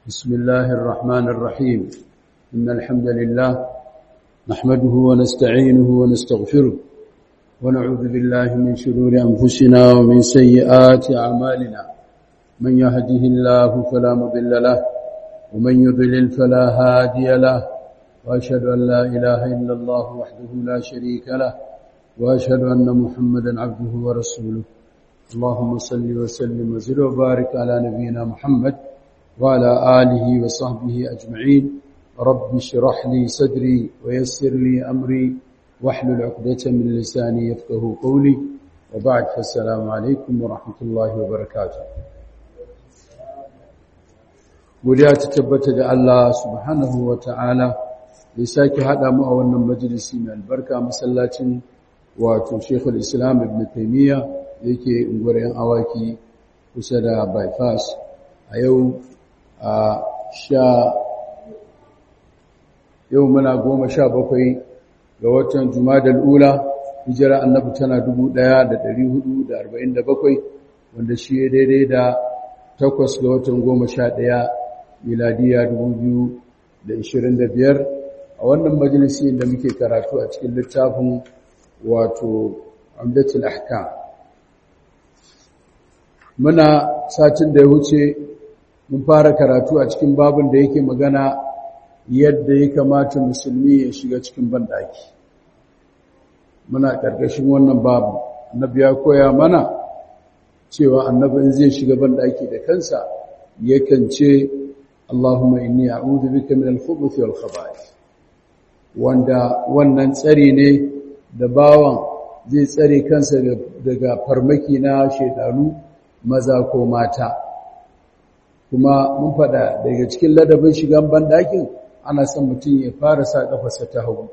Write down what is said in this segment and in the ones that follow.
بسم الله الرحمن الرحيم إن الحمد لله نحمده ونستعينه ونستغفره ونعوذ بالله من شرور أنفسنا ومن سيئات أعمالنا من يهده الله فلا مضل له ومن يضلل فلا هادي له وأشهد أن لا إله إلا الله وحده لا شريك له وأشهد أن محمدا عبده ورسوله اللهم صل وسلم وزد وبارك على نبينا محمد وعلى آله وصحبه أجمعين رب اشرح لي صدري ويسر لي أمري واحلل عقدة من لساني يفقه قولي وبعد فالسلام عليكم ورحمة الله وبركاته godiya ta tabbata da Allah subhanahu wa ta'ala da sake haɗa mu a wannan majalisi mai albarka masallacin wato Sheikhul Islam Ibn Taymiyyah yake unguwar yan awaki kusa da bypass a yau a sha yau muna goma sha bakwai ga watan Jumadal Ula hijira annabi tana 1447 wanda shi ya daidai da takwas ga watan goma sha ɗaya miladiya 2025 a wannan majalisi da muke karatu a cikin littafin wato amdatul ahkam muna satin da ya wuce mun fara karatu a cikin babin da yake magana yadda ya kamata musulmi ya shiga cikin bandaki muna ƙarƙashin wannan babu annabi ya koya mana cewa annabi in zai shiga bandaki da kansa yakan ce Allahumma inni a'udhu bika min al-khubuthi wal khaba'ith wanda wannan tsari ne da bawan zai tsare kansa daga farmaki na shedanu maza ko mata kuma mun fada daga cikin ladabin shigan bandakin ana son mutum ya fara sa kafarsa ta hagu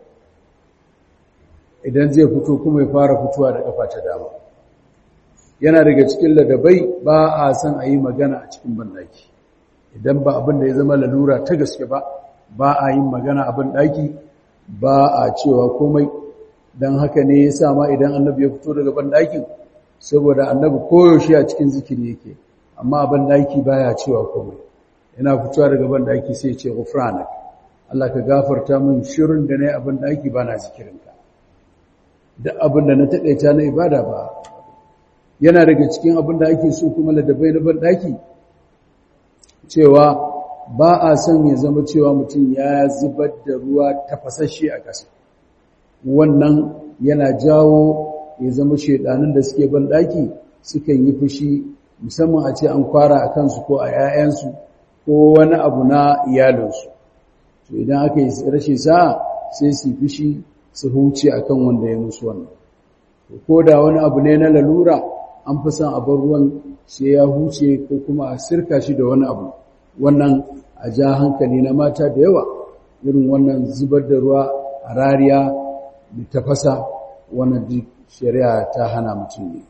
idan zai fito kuma ya fara fitowa da kafa ta dama yana daga cikin ladabai ba a son a yi magana a cikin bandaki idan ba abin da ya zama lalura ta gaske ba ba a yin magana a bandaki ba a cewa komai don haka ne ya sa ma idan annabi ya fito daga bandakin saboda annabi koyaushe a cikin zikiri yake amma ban daki baya cewa komai yana fitowa daga ban daki sai ce ghufranak Allah ka gafarta min shirin da nayi abin daki bana zikirinka duk abin da na takaita na ibada ba yana daga cikin abin da ake so kuma ladabai na ban daki cewa ba a son ya zama cewa mutum ya zubar da ruwa tafasasshe a ƙasa wannan yana jawo ya zama shedanin da suke ban daki sukan yi fushi musamman a ce an kwara a kansu ko a 'ya'yansu ko wani abu na iyalinsu to idan aka yi rashin sa'a sai su fushi su huce akan wanda ya musu wannan ko da wani abu ne na lalura an fi son abin ruwan sai ya huce ko kuma a sirka shi da wani abu wannan a ja hankali na mata da yawa irin wannan zubar da ruwa a rariya da tafasa wannan duk shari'a ta hana mutum ne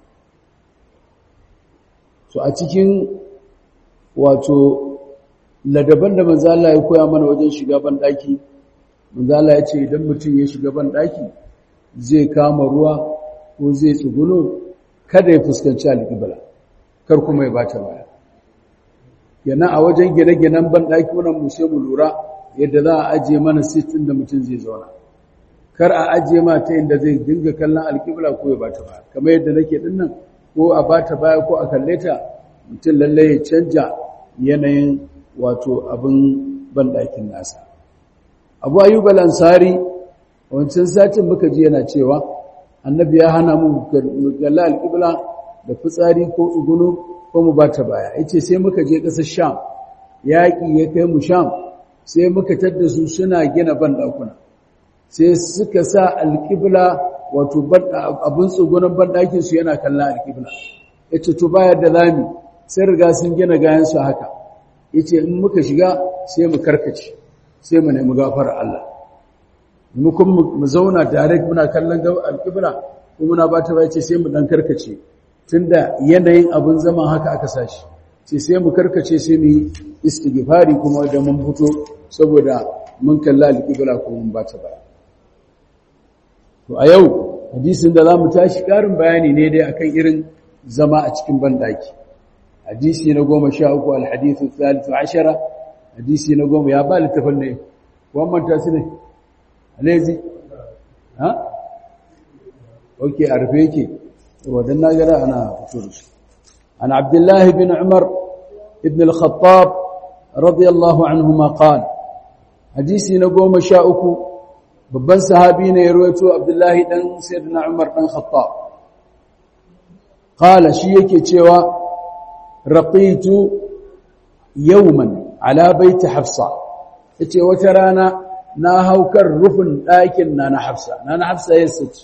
so a cikin wato ladaban da manzo Allah ya koya mana wajen shiga ban daki manzo Allah ya ce idan mutum ya shiga ban daki zai kama ruwa ko zai tsuguno kada ya fuskanci alƙibla kar kuma ya bata baya yana a wajen gine-ginen ban daki wannan mu sai mu lura yadda za a ajiye mana sitin da mutum zai zauna kar a ajiye ma ta inda zai dinga kallon alƙibla ko ya bata baya kamar yadda nake dinnan ko a bata baya ko a kalle ta mutum lalle ya canja yanayin wato abin banɗakin nasa abu ayyub al-ansari wancan satin muka ji yana cewa annabi ya hana mu galla al-qibla da fitsari ko tsugunu ko mu bata baya yace sai muka je ƙasar sham yaƙi ya kai mu sham sai muka tadda su suna gina banɗakuna sai suka sa al-qibla wato abin tsugunan banɗakin su yana kallon alƙibla ya ce to bayar da zami sai riga sun gina gayansu haka ya ce in muka shiga sai mu karkace sai mu nemi gafara Allah mukun mu zauna direct muna kallon alƙibla ko muna ba ta ce sai mu ɗan karkace tunda yanayin abin zaman haka aka sashi ce sai mu karkace sai mu yi istighfari kuma da mun fito saboda mun kalla alƙibla ko mun ba ta baya to a yau hadisin da za mu tashi ƙarin bayani ne dai akan irin zama a cikin banɗaki hadisi na goma sha uku alhadithu thalithu ashara hadisi na goma ya ba littafin ne kuwan manta su ne alezi ha ok a rufe yake wadan na gara ana fito da shi an abdullahi bin umar ibn al-khattab radiyallahu anhuma qala hadisi na goma sha uku babban sahabi ne ya rawaito abdullahi dan sayyidina umar dan khattab qala shi yake cewa raqitu yawman ala baiti hafsa yace wata rana na haukar rufin ɗakin na na hafsa na na hafsa yasa ce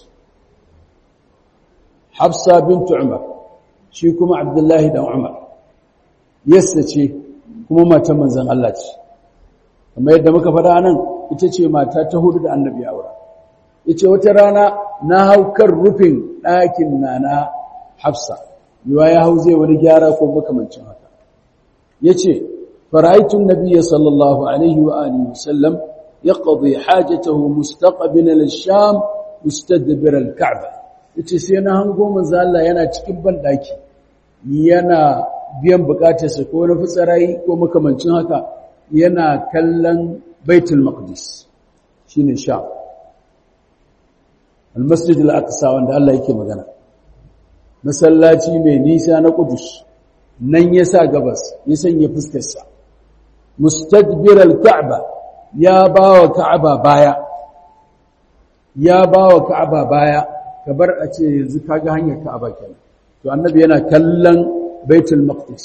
hafsa bintu umar shi kuma abdullahi dan umar yasa ce kuma matan manzon Allah ce kamar yadda muka faɗa nan ita ce mata ta hudu da annabi aura yace wata rana na haukar rufin ɗakin na na hafsa yiwa ya hau zai wani gyara ko makamancin haka yace فرأيت النبي صلى الله عليه وآله وسلم يقضي حاجته مستقبلا للشام مستدبر الكعبة yace sai na hango manzo Allah yana cikin bandaki yana biyan bukatarsa ko na fitsarayi ko makamancin haka yana kallon Baitul Maqdis shine Sham Al-Masjid Al-Aqsa wanda Allah yake magana masallaci mai nisa na Qudus nan yasa gabas ya sanya fuskarsa mustadbir al-ka'ba ya bawa ka'aba baya ya bawa ka'aba baya kabar a ce yanzu kaga hanyar ka'aba kenan to annabi yana kallon baitul maqdis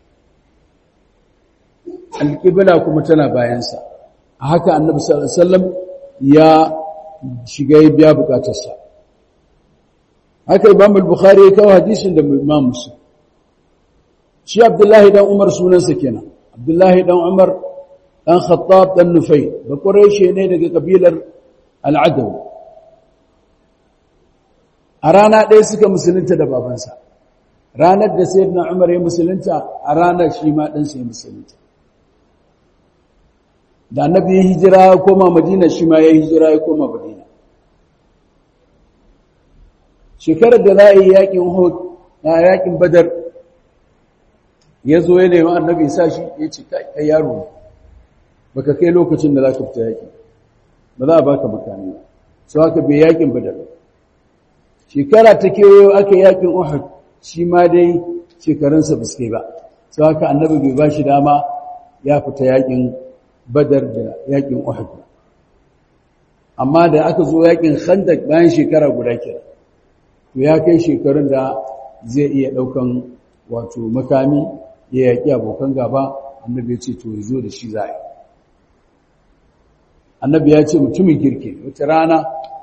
al-qibla kuma tana bayansa a haka annabi sallallahu alaihi wasallam ya shiga ya biya bukatarsa haka imam al-bukhari ya kawo hadisin da imam muslim shi abdullahi dan umar sunansa kenan abdullahi dan umar dan khattab dan nufai da quraishi ne daga kabilar al-adaw a rana ɗaya suka musulunta da babansa ranar da sayyidina umar ya musulunta a ranar shi ma dan sai musulunta da annabi ya hijira ya koma madina shi ma ya hijira ya koma madina shekarar da za a yi yakin hud na yakin badar ya zo ya nemi annabi sa shi ya ce kai yaro ne baka kai lokacin da za ka fita yaƙi ba za a baka makami su haka bai yaƙin badar shekara ta kewayo aka yaƙin uhud shi ma dai shekarunsa ba su kai ba su haka annabi bai ba shi dama ya fita yaƙin badar da yaƙin uhud amma da aka zo yaƙin khandak bayan shekara guda kira to ya kai shekarun da zai iya ɗaukan wato makami ya yaƙi abokan gaba annabi ya ce to ya zo da shi za annabi ya ce mutumin kirki wata rana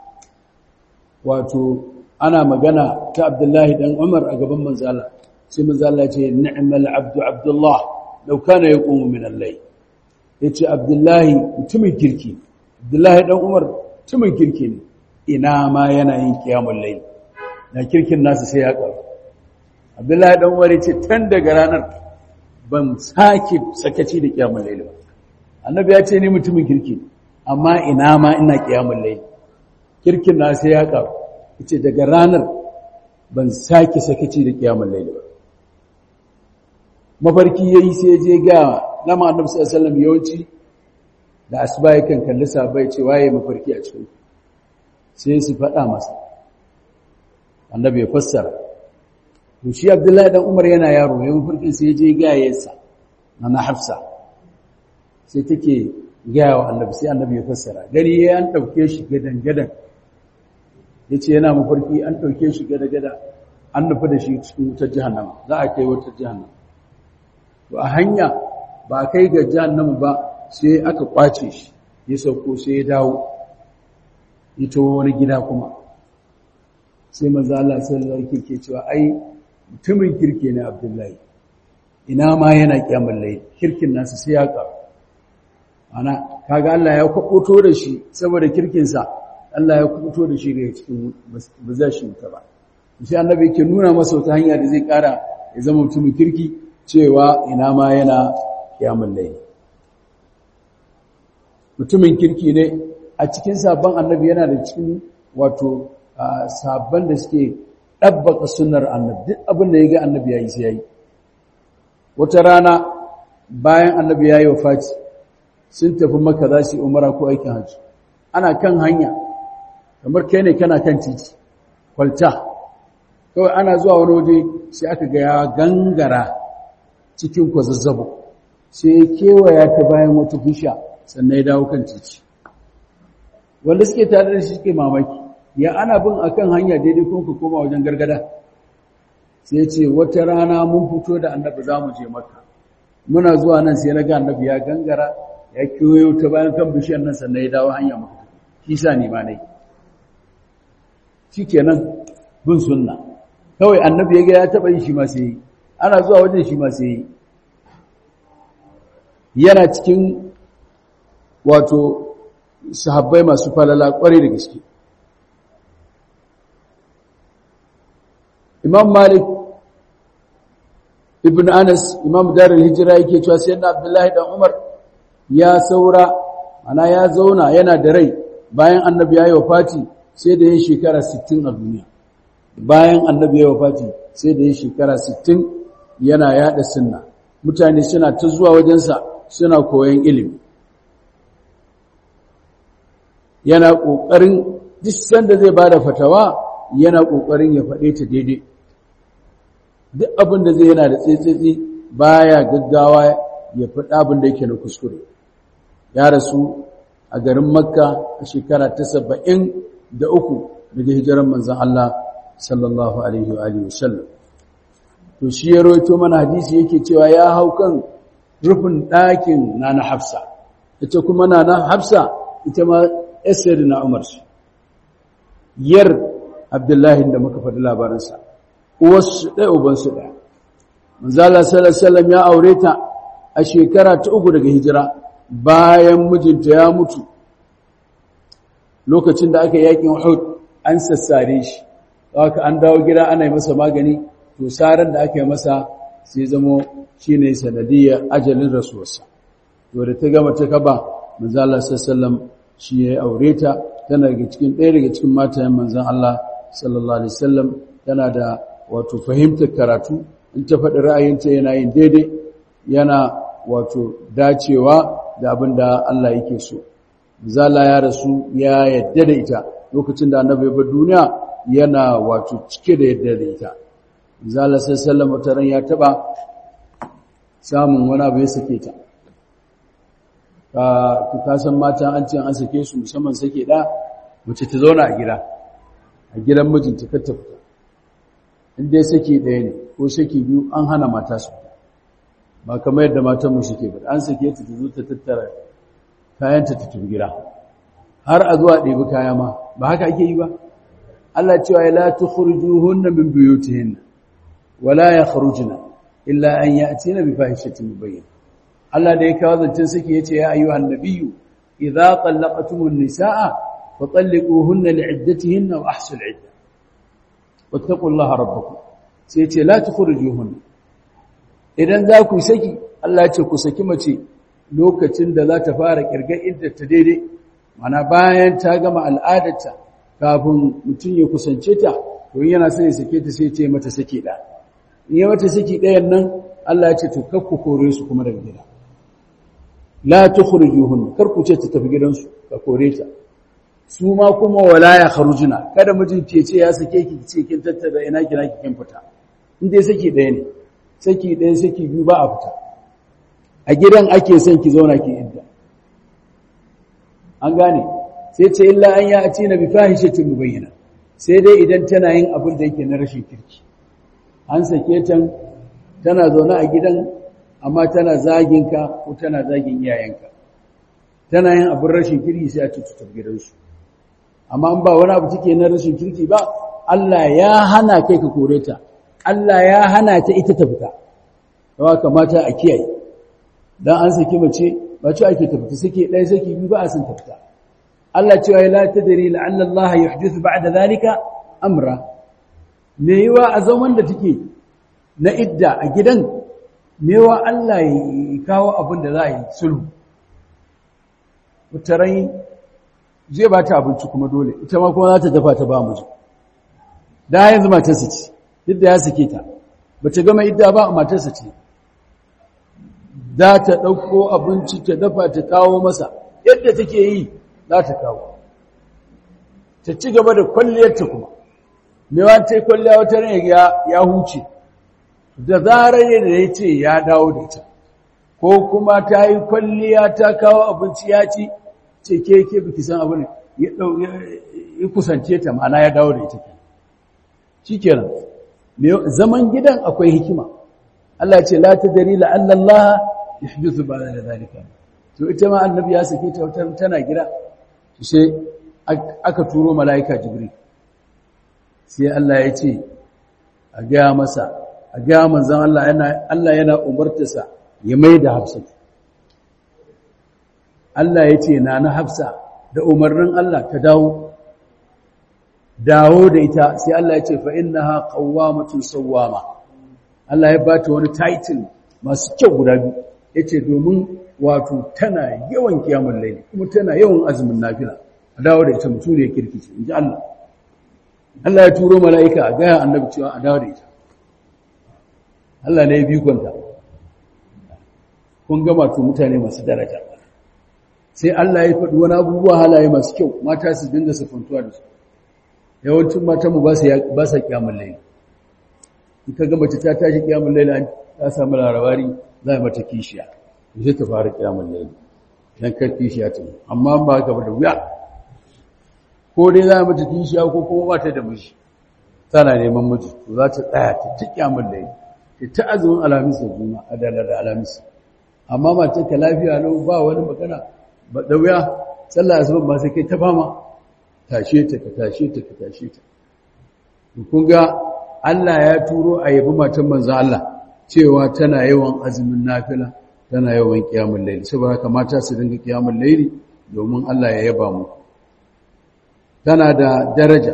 wato ana magana ta abdullahi dan umar a gaban manzala sai manzala ya ce ni'mal abdu abdullah law kana yaqumu min al-layl yace abdullahi mutumin kirki abdullahi dan umar mutumin kirki ne ina ma yana yin qiyamul layl na kirkin nasu sai ya karu abdullahi dan umar yace tan daga ranar ban sake sakaci da kiyamul layl ba annabi ya ce ni mutumin kirki amma ina ma ina kiyamul layl kirkin na sai ya karu yace daga ranar ban sake sakaci da kiyamul layl ba mafarki yayi sai je ga lama annabi sallallahu alaihi wasallam yawanci da asuba yakan kalli sabai ce waye mafarki a cikin sai su faɗa masa annabi ya fassara to shi abdullahi dan umar yana yaro ya mafarkin sai je ga yayarsa na hafsa sai take gaya wa annabi sai annabi ya fassara gani ya an dauke shi gadan gadan yace yana mafarki an dauke shi gadan gadan an nufi da shi cikin wutar jahannama za a kai wutar jahannama to a hanya ba kai ga jahannama ba sai aka kwace shi ya sauko sai ya dawo ita wani gida kuma sai manzo Allah sallallahu alaihi ke cewa ai mutumin kirke ne Abdullahi ina ma yana kiyamul layl kirkin nasu sai ya karu ana kaga Allah ya kwakoto da shi saboda kirkin sa Allah ya kwakoto da shi daga cikin bazashin ta ba sai annabi yake nuna masa wata hanya da zai kara ya zama mutumin kirki cewa ina ma yana kiyamul layl mutumin kirki ne a cikin sabon annabi yana da cikin wato sabon da suke ɗabbaka sunar annabi duk abin da ya ga annabi ya yi sai ya yi wata rana bayan annabi ya yi wa faci sun tafi maka za su yi umara ko aikin hajji ana kan hanya kamar kai ne kana kan titi kwalta kawai ana zuwa wani waje sai aka ga ya gangara cikin kwazazzabo sai ya kewaya ta bayan wata bisha sannan ya dawo kan titi wanda suke tare da shi suke mamaki ya ana bin akan hanya daidai kuma ka koma wajen gargada sai ce wata rana mun fito da annabi za mu je maka muna zuwa nan sai na ga annabi ya gangara ya kewayo ta bayan kan bishiyar nan sannan ya dawo hanya maka shi sa ne ma nai shi kenan bin sunna kawai annabi ya ga ya taɓa yi shi ma sai yi ana zuwa wajen shi ma sai yi yana cikin wato sahabbai masu falala ƙwarai da gaske imam malik ibn anas imam darul hijira yake cewa sai na abdullahi dan umar ya saura ana ya zauna yana da rai bayan annabi ya yi wafati sai da ya shekara 60 a duniya bayan annabi ya yi wafati sai da ya shekara 60 yana yada sunna mutane suna ta zuwa wajensa suna koyon ilimi yana ƙoƙarin duk sanda zai ba da fatawa yana ƙoƙarin ya faɗe ta daidai duk abin da zai yana da tsetsetse baya gaggawa ya faɗa abin da yake na kuskure ya rasu a garin makka a shekara ta saba'in da uku daga hijiran manzan Allah sallallahu alaihi wa alihi wasallam to shi ya roito mana hadisi yake cewa ya hau kan rufin ɗakin na na hafsa ita kuma na na hafsa ita ma esir na umar shi yar abdullahi da muka faɗi labarinsa uwarsu ɗaya ubansu ɗaya manzala sallallahu ya aure ta a shekara ta uku daga hijira bayan mijinta ya mutu lokacin da aka yakin Uhud an sassare shi haka an dawo gida ana yi masa magani to saran da aka yi masa sai zamo shine sanadiyya ajalin rasuwarsa to da ta gama ta kaba manzo Allah sallallahu shi ya aure ta tana daga cikin ɗaya daga cikin matayen manzon Allah sallallahu alaihi wasallam tana da wato fahimtar karatu in ta faɗi ra'ayinta yana yin daidai yana wato dacewa da abin da Allah yake so zala ya rasu ya yadda da ita lokacin da annabi ya bar duniya yana wato cike da yadda da ita zala sai sallama taran ya taba samun wani abu ya sake ta ka ka san mata an ce an sake su musamman sake da mace ta zauna a gida a gidan mijinta kar ta fita in dai sake ɗaya ne ko sake biyu an hana mata su ba kamar yadda matan mu suke ba an sake ta ta zo ta tattara kayanta ta tafi gida har a zuwa ɗebi kaya ma ba haka ake yi ba Allah cewa ya la tukhrijuhunna min buyutihinna wala yakhrujna illa an ya'tina bi fahishatin mubayyin Allah da ya kawo zancen saki yace ya ayyuhan nabiyyu idza talaqtumun nisaa fatalliquhunna li'iddatihinna wa ahsul 'iddah wattaqullaha rabbakum sai yace la tukhrijuhunna idan za ku saki Allah ya ce ku saki mace lokacin da za ta fara kirgar idda ta daidai mana bayan ta gama al'adarta kafin mutum ya kusance ta to yana sai ya sake ta sai ce mata saki da in ya mata saki ɗayan nan Allah ya ce to kakku kore su kuma daga gida la tukhrijuhun kar ku ce ta tafi gidansu ka kore ta su ma kuma wala ya kharujuna kada mijin ke ce ya sake ki ce kin tattara ina kina ki kin fita in dai saki ɗaya ne saki ɗaya saki biyu ba a fita a gidan ake son ki zauna ki idda an gane sai ce illa an ya atina bi fahishatin mubayyana sai dai idan tana yin abin da yake na rashin kirki an sake ta tana zaune a gidan amma tana zagin ka ko tana zagin iyayenka tana yin abin rashin kirki sai a tututa gidansu amma an ba wani abu take na rashin kirki ba Allah ya hana kai ka kore ta Allah ya hana ta ita ta fita yawa kamata a kiyaye dan an saki mace ba ce ake tafita sake ɗaya saki biyu ba a san tafita Allah cewa la tadri la'alla Allah yuhdithu ba'da zalika amra me yiwa a zaman da take na idda a gidan me yiwa Allah ya kawo abin da za a yi sulhu mutarai zai ba ta abinci kuma dole ita ma kuma za ta dafa ta ba mu da yanzu matarsa ce duk da ya sake ta ba ta gama idda ba matarsa ce za ta ɗauko abinci ta dafa ta kawo masa yadda take yi za ta kawo ta ci gaba da kwalliyarta kuma mewa ta yi kwalliya wata ne ya huce da zarar yadda ya ce ya dawo da ita ko kuma ta yi kwalliya ta kawo abinci ya ci ce ke ke biki san abin ya kusance ta ma'ana ya dawo da ita ke shi kenan zaman gidan akwai hikima Allah ce la ta dari la'allallah ya fi su ba da zalika to ita ma annabi ya sake ta wata tana gida sai aka turo mala'ika jibril sai Allah ya ce a gaya masa a gaya manzan Allah yana Allah yana umartarsa ya mai da hafsa Allah ya ce na na hafsa da umarnin Allah ta dawo dawo da ita sai Allah ya ce fa innaha qawwamatun sawwama Allah ya bata wani title masu kyau guda biyu yace domin wato tana yawan kiyamul layli kuma tana yawan azumin nafila a dawo da ita mutum ne kirkice inji Allah Allah ya turo mala'ika a gaya annabi cewa a dawo da ita Allah ne ya bi kwanta kun gama to mutane masu daraja sai Allah ya faɗi wani abubuwa halaye masu kyau mata su dinga sufantuwa da su yawancin matan mu ba sa kyamun laili in ka gama ta tashi kyamun laili ta samu larabari za a mata kishiya zai ta fara kyamun laili dan kar kishiya ta amma ba ka ba da wuya ko dai za a mata kishiya ko kuma ba ta da miji tana neman miji to za ta tsaya ta ci kyamun laili ta azumin alamis da juma a dalar da alamis amma mace ka lafiya lau ba wani magana ba da wuya sallah asuban ba sai kai ta fama tashe ta ka tashe ta ka tashe ta kun ga Allah ya turo a yabi matan manzon Allah cewa tana yawan azumin nafila tana yawan kiyamul layli saboda haka mata su dinga kiyamul layli domin Allah ya yaba mu tana da daraja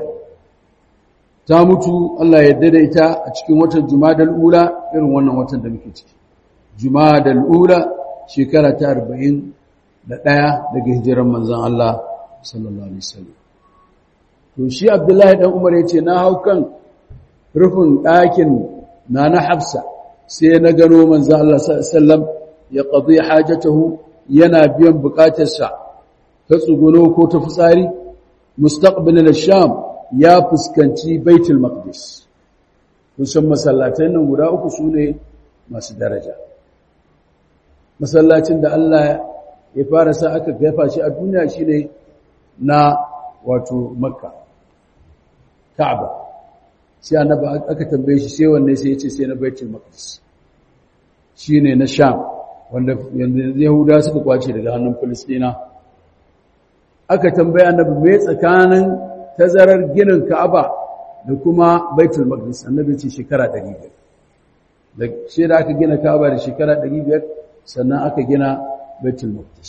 ta mutu Allah ya daidaita a cikin watan Jumadal Ula irin wannan watan da muke ciki Jumadal Ula shekara ta 41 daga hijiran manzon Allah sallallahu alaihi wasallam to shi Abdullahi dan Umar yace na hau kan rufin ɗakin nana Hafsa sai na gano manzon Allah sallallahu alaihi wasallam ya qadi hajatahu yana biyan bukatarsa ta tsuguno ko ta fitsari mustaqbil al-sham ya fuskanci baitul maqdis kusan masallatan nan guda uku sune masu daraja masallacin da Allah ya fara sa aka gaifa shi a duniya shine na wato makka ka'aba sai annabi aka tambaye shi sai wanne sai ya ce sai na baitul maqdis shine na sham wanda yahuda suka kwace daga hannun filistina aka tambaye annabi me tsakanin tazarar ginin Ka'aba da kuma Baitul Maqdis annabi ce shekara 500 da shi da aka gina Ka'aba da shekara 500 sannan aka gina Baitul Maqdis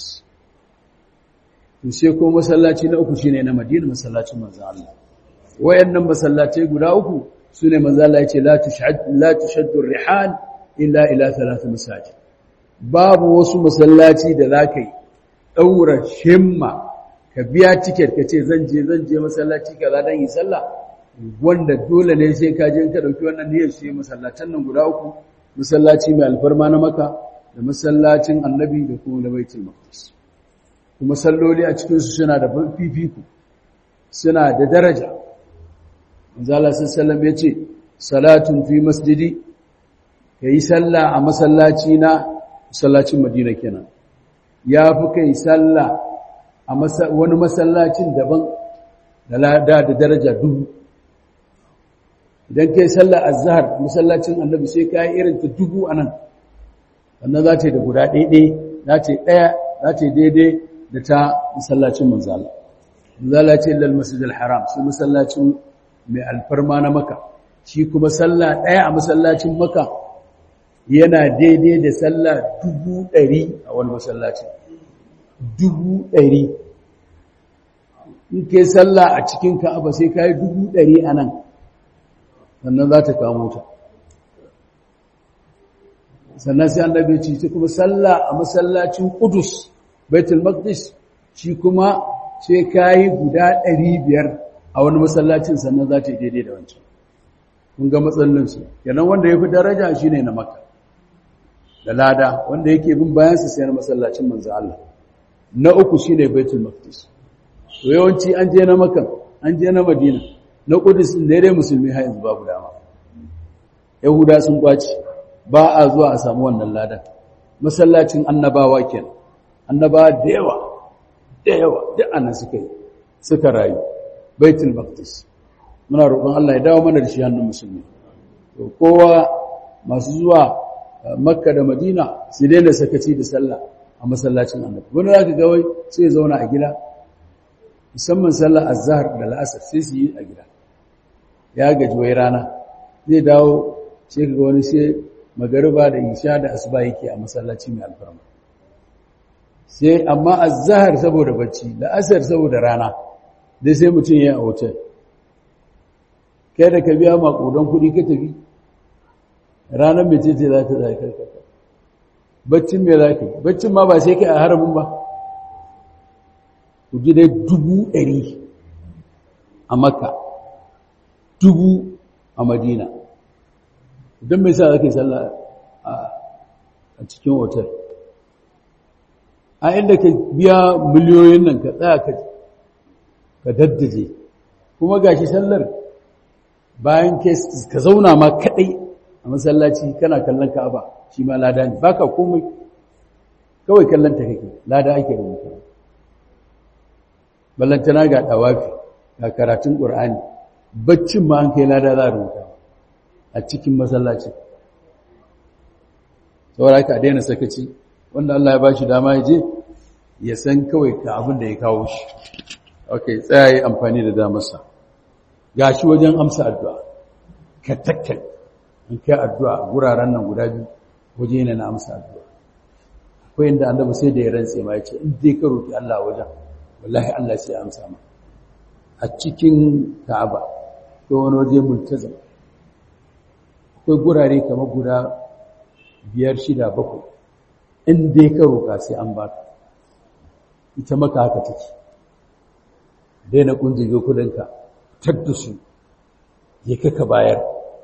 to sai ko masallaci na uku shine na Madina masallacin manzo Allah wayannan masallatai guda uku sune manzo Allah yace la tushad la tushaddu ar-rihal illa ila thalath masajid babu wasu masallaci da zakai daura shimma ka biya tiket ka ce zan je zan je masallaci kaza dan yi sallah wanda dole ne sai ka je ka dauki wannan niyyar shi masallatan nan guda uku masallaci mai alfarma na maka da masallacin annabi da kuma na baitul maqdis kuma salloli a cikin su suna da fifiko suna da daraja manzo Allah sallallahu alaihi yace salatun fi masjidi kai sallah a masallaci na masallacin Madina kenan yafi kai sallah a wani masallacin daban da lada da daraja dubu idan kai sallar azhar masallacin annabi sai kai irin ta dubu anan wannan za ta yi da guda ɗaiɗai za ta yi ɗaya za ta yi daidai da ta masallacin manzala manzala ce lal masjidil haram sai masallacin mai alfarma na maka shi kuma sallah ɗaya a masallacin maka yana daidai da sallah dubu ɗari a wani masallacin dubu ɗari in ke sallah a cikin ka'aba sai ka yi dubu ɗari a nan sannan za ta kamo ta sannan sai annabi ce ta kuma sallah a masallacin Qudus Baitul Maqdis shi kuma sai kai guda 500 a wani masallacin sannan za ta yi daidai da wancan kun ga matsalolin su kenan wanda yafi daraja shine na Makka da lada wanda yake bin bayansa sai na masallacin manzo Allah na uku shine baitul maqdis to yawanci an je na makan an je na madina na kudus ne dai musulmi har yanzu babu dama yahuda sun kwaci ba a zuwa a samu wannan ladan masallacin annabawa kenan annabawa da yawa da yawa duk annan suka yi suka rayu baitul maqdis muna roƙon Allah ya dawo mana da shi hannun musulmi to kowa masu zuwa makka da madina su daina sakaci da sallah a masallacin annabi wani zaka ga wai sai zauna a gida musamman sallar azhar da la'asar sai su yi a gida ya gaji wai rana zai dawo sai ga wani sai magariba da isha da asuba yake a masallaci mai alfarma sai amma azhar saboda bacci la'asar saboda rana dai sai mutum ya yi a hotel kai da ka biya makudan kuɗi ka tafi ranar mai ce za ta zai karkata baccin mai za ka yi baccin ma ba sai kai a haramin ba ku ji dai dubu ɗari a makka dubu a madina don mai sa zaka yi sallah a cikin otal a inda ka biya miliyoyin nan ka tsaya ka daddaje kuma gashi sallar bayan ka zauna ma kaɗai a masallaci kana kallon ka'aba shi ma lada ne baka komai kawai kallon ta kake lada ake rubuta ballantana ga dawafi ga karatun qur'ani baccin ma an kai lada za a rubuta a cikin masallaci saboda haka a daina sakaci wanda Allah ya bashi dama ya je ya san kawai ka abin da ya kawo shi okay tsaya yi amfani da damarsa gashi wajen amsa addu'a ka takkai in kai addu'a a guraren nan guda biyu waje ne na amsa addu'a akwai inda annabi sai da ya rantse ma ya ce in dai ka roki Allah wajen wallahi Allah sai ya amsa ma a cikin Ka'aba ko wani waje multazam akwai gurare kamar guda biyar shida bakwai in dai ka roka sai an baka ita maka haka take daina kunjige kudinka tadda su ya kaka bayar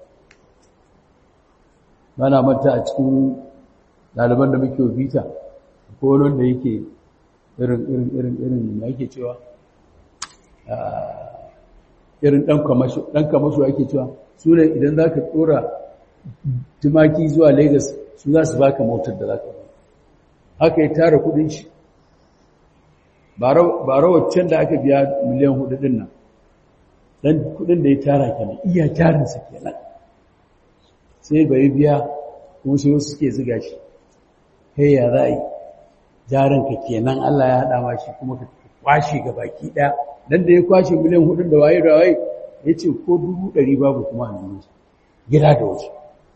mana manta a cikin ɗaliban da muke bita ko wanda yake irin irin irin irin da yake cewa irin ɗan kamasho ɗan kamasho ake cewa su ne idan za ka tsora tumaki zuwa lagos su za su baka motar da za ka ba haka ya tara kudin shi ba rawacin da aka biya miliyan hudu din nan dan kudin da ya tara kenan iya tarinsa kenan sai bai biya kuma sai wasu suke ziga shi kai ya za a yi jarinka kenan Allah ya haɗa ma shi kuma ka kwashe ga baki ɗaya dan da ya kwashe miliyan hudun da waye da waye ya ce ko dubu ɗari babu kuma a nuna gida da wasu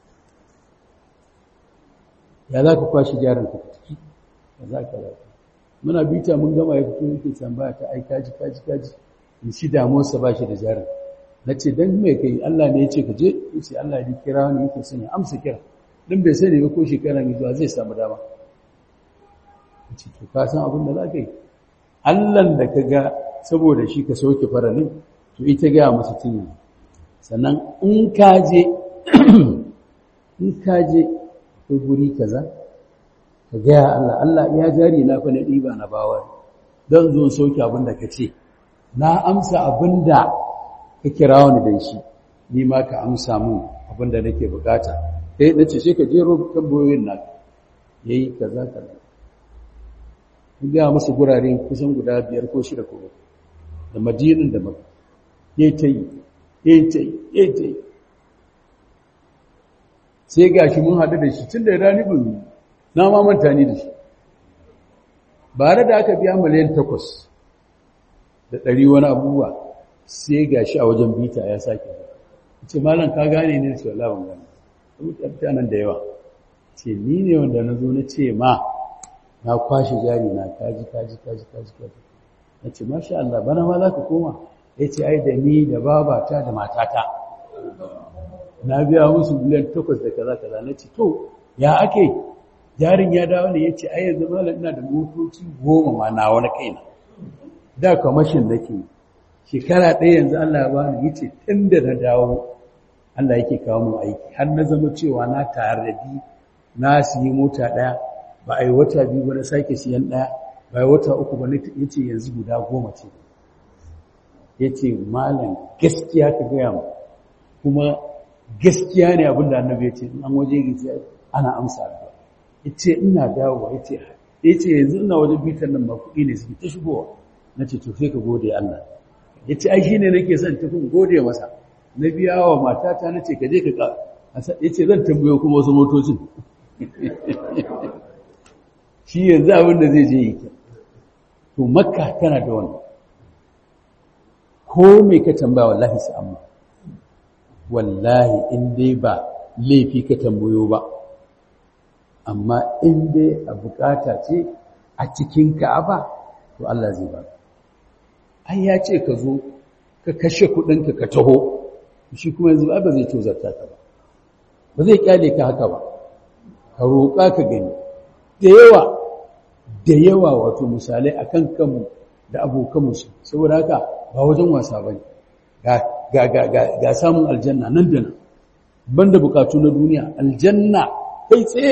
ya za ka kwashe jarinka ka ciki ya za ka zafi muna bita mun gama ya fito yake tambaya ta ai kaji kaji kaji in shi damuwarsa ba shi da jarin na ce don mai kai Allah ne ya ce ka je ya ce Allah ya kira wani yake son ya amsa kira don bai sani ba ko shekara mai zuwa zai samu dama ya ce to ka san abin da za ka yi Allahn da ka ga saboda shi ka sauke faralin to ita gaya masa tun sannan in ka je in ka je ko guri kaza ka gaya Allah Allah ya jari na fa na ɗiba na bawa don zo sauke abin da ka ce na amsa abin da ka kira wani da shi ni ma ka amsa mun abin da nake bukata kai na ce sai ka jero tambayoyin na yayi kaza kaza kun gaya masa gurare kusan guda biyar ko shida ko da madinin da maka yayi ta yi yayi ta yi yayi ta yi sai gashi mun haɗu da shi tun da rani bin na ma manta ni da shi bare da aka biya miliyan takwas da ɗari wani abubuwa sai ga shi a wajen bita ya sake ce malam ka gane ne ce wala ban gane mutanen da yawa ce ni ne wanda na zo na ce ma na kwashe jari na kaji kaji kaji kaji kaji na ce masha Allah bana ma za ka koma ya ce ai da ni da babata da matata na biya musu miliyan takwas da kaza kaza na ce to ya ake jarin ya dawo ne ya ce ai yanzu malam ina da motoci goma ma na wani kaina da kwamashin da ke shekara ɗaya yanzu Allah ya bani yace tun da na dawo Allah yake kawo mu aiki har na zama cewa na tare da na siyi mota ɗaya ba a yi wata biyu ba na sake siyan ɗaya ba yi wata uku ba ya ce yanzu guda goma ce ya ce malam gaskiya ka gaya mu kuma gaskiya ne abin da annabi ya ce an waje gizi ana amsa addu'a ya ce ina dawowa ya ce ya ce yanzu ina wajen bitan nan ba kuɗi ne suke ta shigowa na ce to sai ka gode Allah ya ce ai shi ne nake son tafin gode masa na biya wa matata na ce ka je ka ka ya ce zan tambayo kuma wasu motocin shi yanzu abin da zai je yi ke to makka tana da wannan ko mai ka tambaya wallahi su amma wallahi in dai ba laifi ka tambayo ba amma in dai a bukata ce a cikin ka'aba to Allah zai ba ai ya ce ka zo ka kashe kudinka ka taho shi kuma yanzu ba zai tozarta ka ba ba zai kyale ka haka ba ka roƙa ka gani da yawa da yawa wato misalai akan kanmu da abokanmu su saboda haka ba wajen wasa bane ga ga ga ga, ga samun aljanna nan da nan banda bukatu na duniya aljanna kai tsaye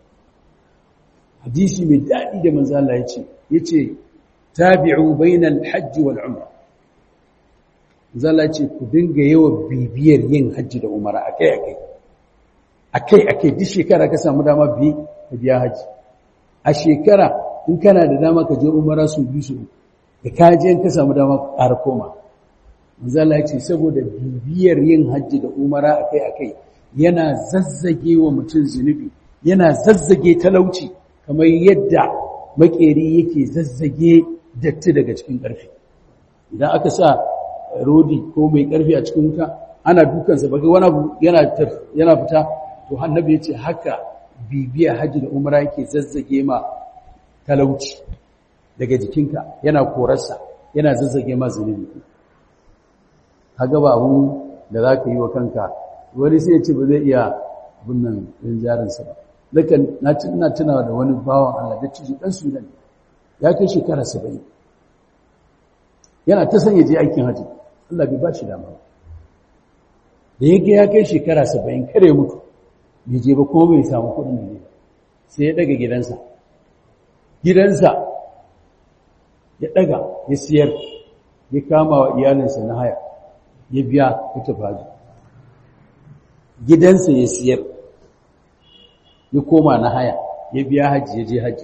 hadisi mai daɗi da manzo Allah ya ce yace tabi'u bainal hajj wal umra zalla ce ku dinga yawan bibiyar yin hajji da umara akai akai akai akai duk shekara ka samu dama bi ka biya haji a shekara in kana da dama ka je umara su bi su da ka je ka samu dama ka ƙara koma zalla ce saboda bibiyar yin hajji da umara akai akai yana zazzage wa mutum zunubi yana zazzage talauci kamar yadda makeri yake zazzage datti daga cikin ƙarfi idan aka sa rodi ko mai ƙarfi a cikin wuta ana dukansa ba wani abu yana yana fita to annabi yace haka bibiya haji da umra yake zazzage ma talauci daga jikinka yana korarsa yana zazzage ma zunubi kaga ba abun da zaka yi wa kanka wani sai ya ce ba zai iya bunnan din jarinsa ba lakan na ina tunawa da wani bawan Allah da ciji dan Sudan ya kai shekara 70 yana ta sanya je aikin haji Allah bai ba shi dama da yake ya kai shekara 70 kare mutu bai je ba ko bai samu kudin ne sai ya daga gidansa gidansa ya daga ya siyar ya kama wa iyalinsa na haya ya biya ya tafi haji gidansa ya siyar ya koma na haya ya biya haji ya je haji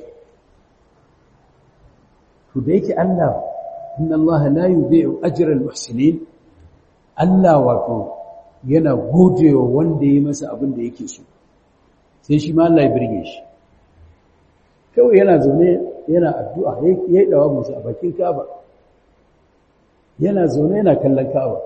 to da yake Allah inna Allah la yudhi'u ajra al-muhsinin Allah wato yana godewa wanda ya masa abin da yake so sai shi ma Allah ya birge shi kawai yana zaune yana addu'a yayi dawa musu a bakin Kaaba yana zaune yana kallon Kaaba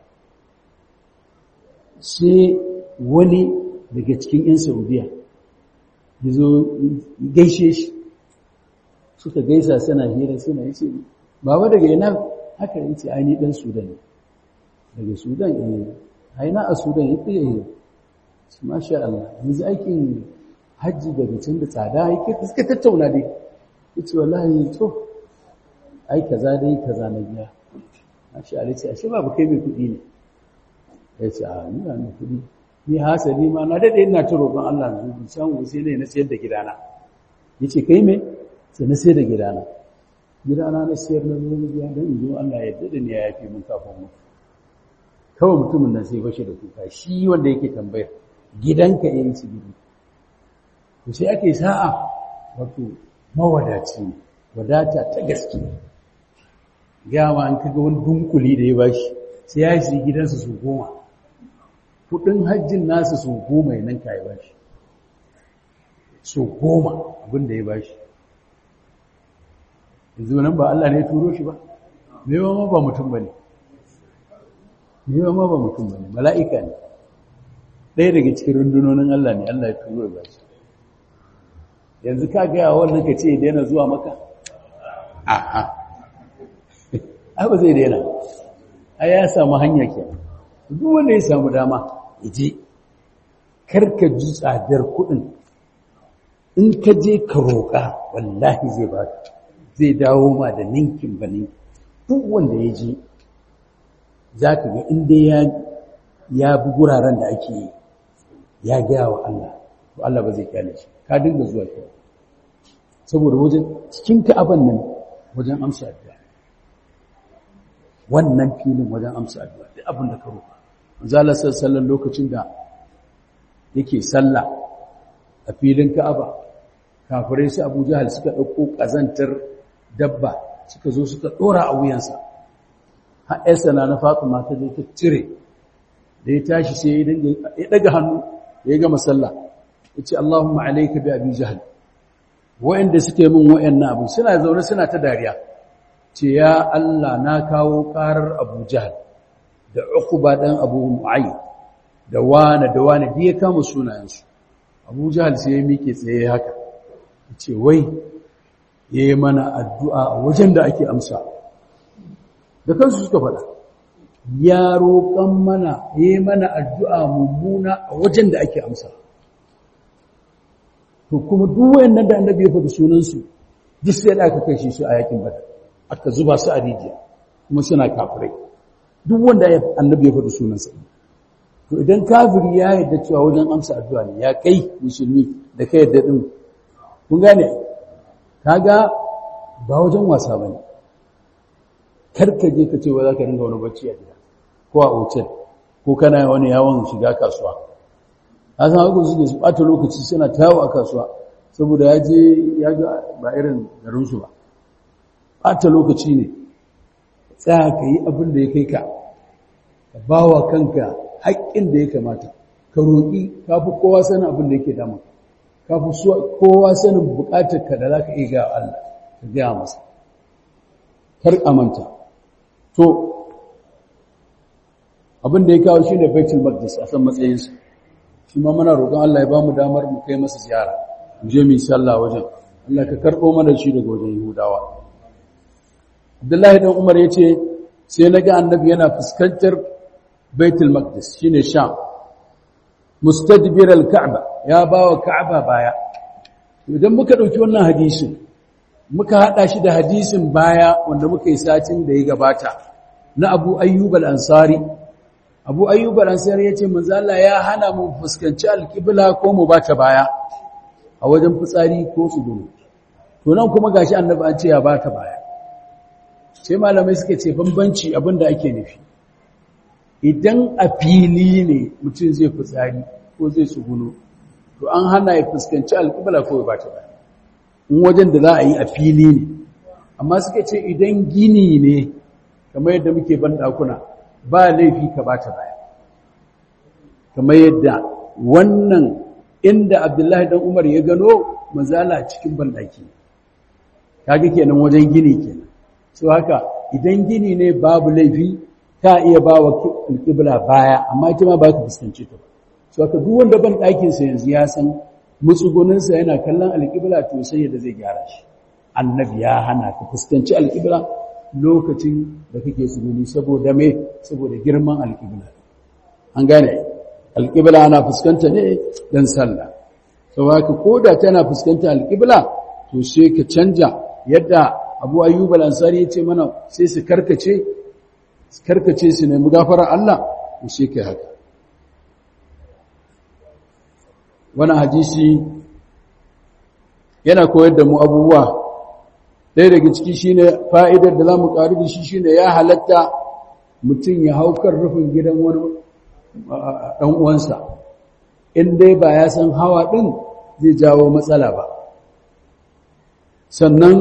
sai wani daga cikin 'yan Saudiya ya zo gaishe shi suka gaisa suna hira suna yi ce baba daga yana haka yi ce aini ɗan sudan daga sudan ne aina a sudan ya fiye yi su masha Allah yanzu aikin hajji daga can da tsada yake suka tattauna dai ya ce wallahi to ai kaza dai kaza na biya masha Allah ce ashe babu kai mai kuɗi ne ya ce a ni ba mai kuɗi ni hasali ma na daɗe ina ta roƙon Allah na zuwa samu sai ne na sayar da gidana ya ce kai me sai na sayar da gidana gidana na sayar na zuwa na biya don in zo Allah ya daɗe ne ya yafi mun kafin mutu kawai mutumin nan sai bashi da kuka shi wanda yake tambayar gidanka ya yi ci gidi to sai ake sa'a wato mawadaci ne wadata ta gaske gama an kaga wani dunkuli da ya bashi sai ya yi gidansa su goma kudin hajjin nasa su goma ya nan ka ya bashi su goma abinda ya bashi yanzu nan ba Allah ne ya turo shi ba me ma ba mutum bane me ma ba mutum bane mala'ika ne ɗaya daga cikin rundunonin Allah ne Allah ya turo ya bashi yanzu ka ga wannan ka ce daina zuwa maka a'a ai ba zai daina ai ya samu hanya kenan duk wanda ya samu dama ya je karka ji tsadar kuɗin in ka je ka roƙa wallahi zai ba zai dawo ma da ninkin ba ninkin duk wanda ya je za ka ga inda ya ya bi guraren da ake yi ya gaya wa Allah to Allah ba zai kyale shi ka dinga zuwa ki saboda wajen cikin ka'aban nan wajen amsa addu'a wannan filin wajen amsa addu'a duk abin da ka roƙa manzo Allah sallallahu lokacin da yake sallah a filin Ka'aba kafirai su Abu Jahal suka dauko kazantar dabba suka zo suka dora a wuyansa har aysa na Fatima ta je ta cire da ya tashi sai ya dinga ya daga hannu ya gama sallah yace Allahumma alayka bi Abi Jahal wa'anda suke min wa'annan abu suna zaune suna ta dariya ce ya Allah na kawo karar Abu Jahal da Uqba dan Abu Mu'ayyid da wane da wane da ya kama sunayensu Abu Jahal sai ya miƙe tsaye haka ce wai yayi mana addu'a a wajen da ake amsa da kansu suka faɗa ya roƙan mana yayi mana addu'a mummuna a wajen da ake amsa to kuma duk wayannan da annabi ya faɗi sunansu duk sai da aka kai su a yakin badar aka zuba su a rijiya kuma suna kafirai duk wanda annabi ya faɗi sunansa to idan kafiri ya yarda cewa wajen amsa addu'a ne ya kai musulmi da kai yarda din kun gane kaga ba wajen wasa bane karka je ka ce wa zaka ringa wani bacci a gida ko a hotel ko kana wani yawon shiga kasuwa a san haka suke su ɓata lokaci suna tawo a kasuwa saboda ya je ya ga ba irin garinsu ba ɓata lokaci ne tsaya ka yi abin da ya kai ka ka ba wa kanka haƙƙin da ya kamata ka roƙi ka fi kowa sanin abin da yake dama ka fi kowa sanin buƙatar ka da za ka iya ga Allah ka gaya masa kar amanta to abin da ya kawo shi ne baitul maqdis a san matsayinsa shi ma muna roƙon Allah ya ba mu damar mu kai masa ziyara mu je mu yi sallah wajen Allah ka karɓo mana shi daga wajen Yahudawa Abdullahi dan Umar yace sai naga annabi yana fuskantar Baitul Maqdis shine Sham mustadbir al-Ka'ba ya bawa Ka'ba baya idan muka dauki wannan hadisin muka hada shi da hadisin baya wanda muka yi satin da ya gabata na Abu Ayyub al-Ansari Abu Ayyub al-Ansari yace manzo Allah ya hana mu fuskanci al-qibla ko mu bata baya a wajen fitsari ko tsugunu to nan kuma gashi annabi an ce ya bata baya sai malamai suka ce bambanci abinda ake nufi idan a fili ne mutum zai fitsari ko zai tsugunu to an hana ya fuskanci alƙibla ko ba ta baya in wajen da za a yi a fili ne amma suka ce idan gini ne kamar yadda muke ban ɗakuna ba laifi ka ba ta baya kamar yadda wannan inda abdullahi dan umar ya gano mazala cikin banɗaki kaga kenan wajen gini kenan so haka idan gini ne babu laifi ka iya ba wa alƙibla baya amma ita ma ba ka fuskanci ta ba so haka duk wanda ban ɗakinsa yanzu ya san mutsuguninsa yana kallon alƙibla to sai yadda zai gyara shi annabi ya hana ka fuskanci alƙibla lokacin da kake tsuguni saboda me saboda girman alƙibla an gane alƙibla ana fuskanta ne don sallah sau haka ko da tana fuskanta alƙibla to sai ka canja yadda abu ayyub al-ansari yace mana sai su karkace su karkace su nemi gafarar Allah to sai kai haka wannan hadisi yana koyar da mu abubuwa ɗaya daga ciki shine fa'idar da zamu ƙari da shi shine ya halatta mutum ya haukar rufin gidan wani ɗan uwansa in dai ba ya san hawa ɗin zai jawo matsala ba sannan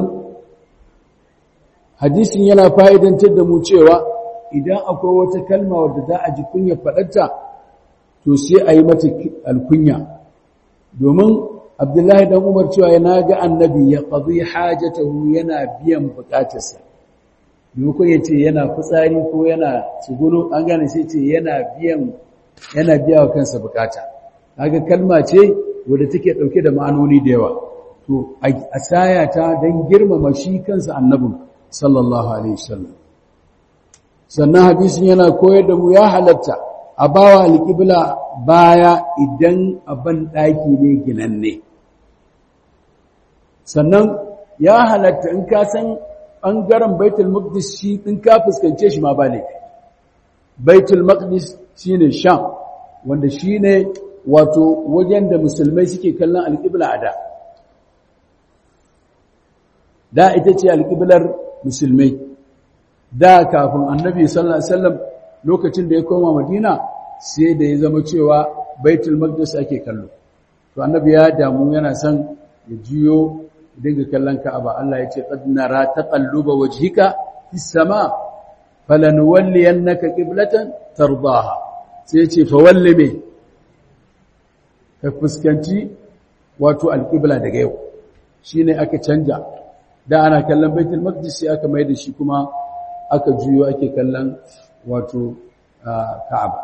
hadisin yana fa'idantar da mu cewa idan akwai wata kalma wadda za a ji kunya faɗarta to sai a yi mata alkunya domin abdullahi dan umar cewa yana ga annabi ya ƙazi hajjatahu yana biyan buƙatarsa domin ya ce yana fitsari ko yana tsugunu an gane sai ce yana biyan yana biya wa kansa buƙata kaga kalma ce wadda take ɗauke da ma'anoni da yawa to a saya ta don girmama shi kansa annabin sallallahu alaihi wasallam sannan hadisin yana koyar da mu ya halatta a bawa alƙibla baya idan abin ɗaki ne ginanne sannan ya halatta in ka san ɓangaren baitul maqdis shi in ka fuskance shi ma ba laifi baitul maqdis shine sham wanda shine wato wajen da musulmai suke kallon alƙibla a da da ita ce alƙiblar musulmai da kafin annabi sallallahu alaihi wasallam lokacin da ya koma madina sai da ya zama cewa baitul maqdis ake kallo to annabi ya damu yana son ya jiyo dinga kallon ka'aba Allah ya ce qad nara taqalluba wajhika fis sama falanuwalliyannaka qiblatan tardaha sai ya ce fa walli me ka fuskanci wato alqibla daga yau shine aka canja da ana kallon baitul maqdis sai aka mai da shi kuma aka juyo ake kallon wato ka'aba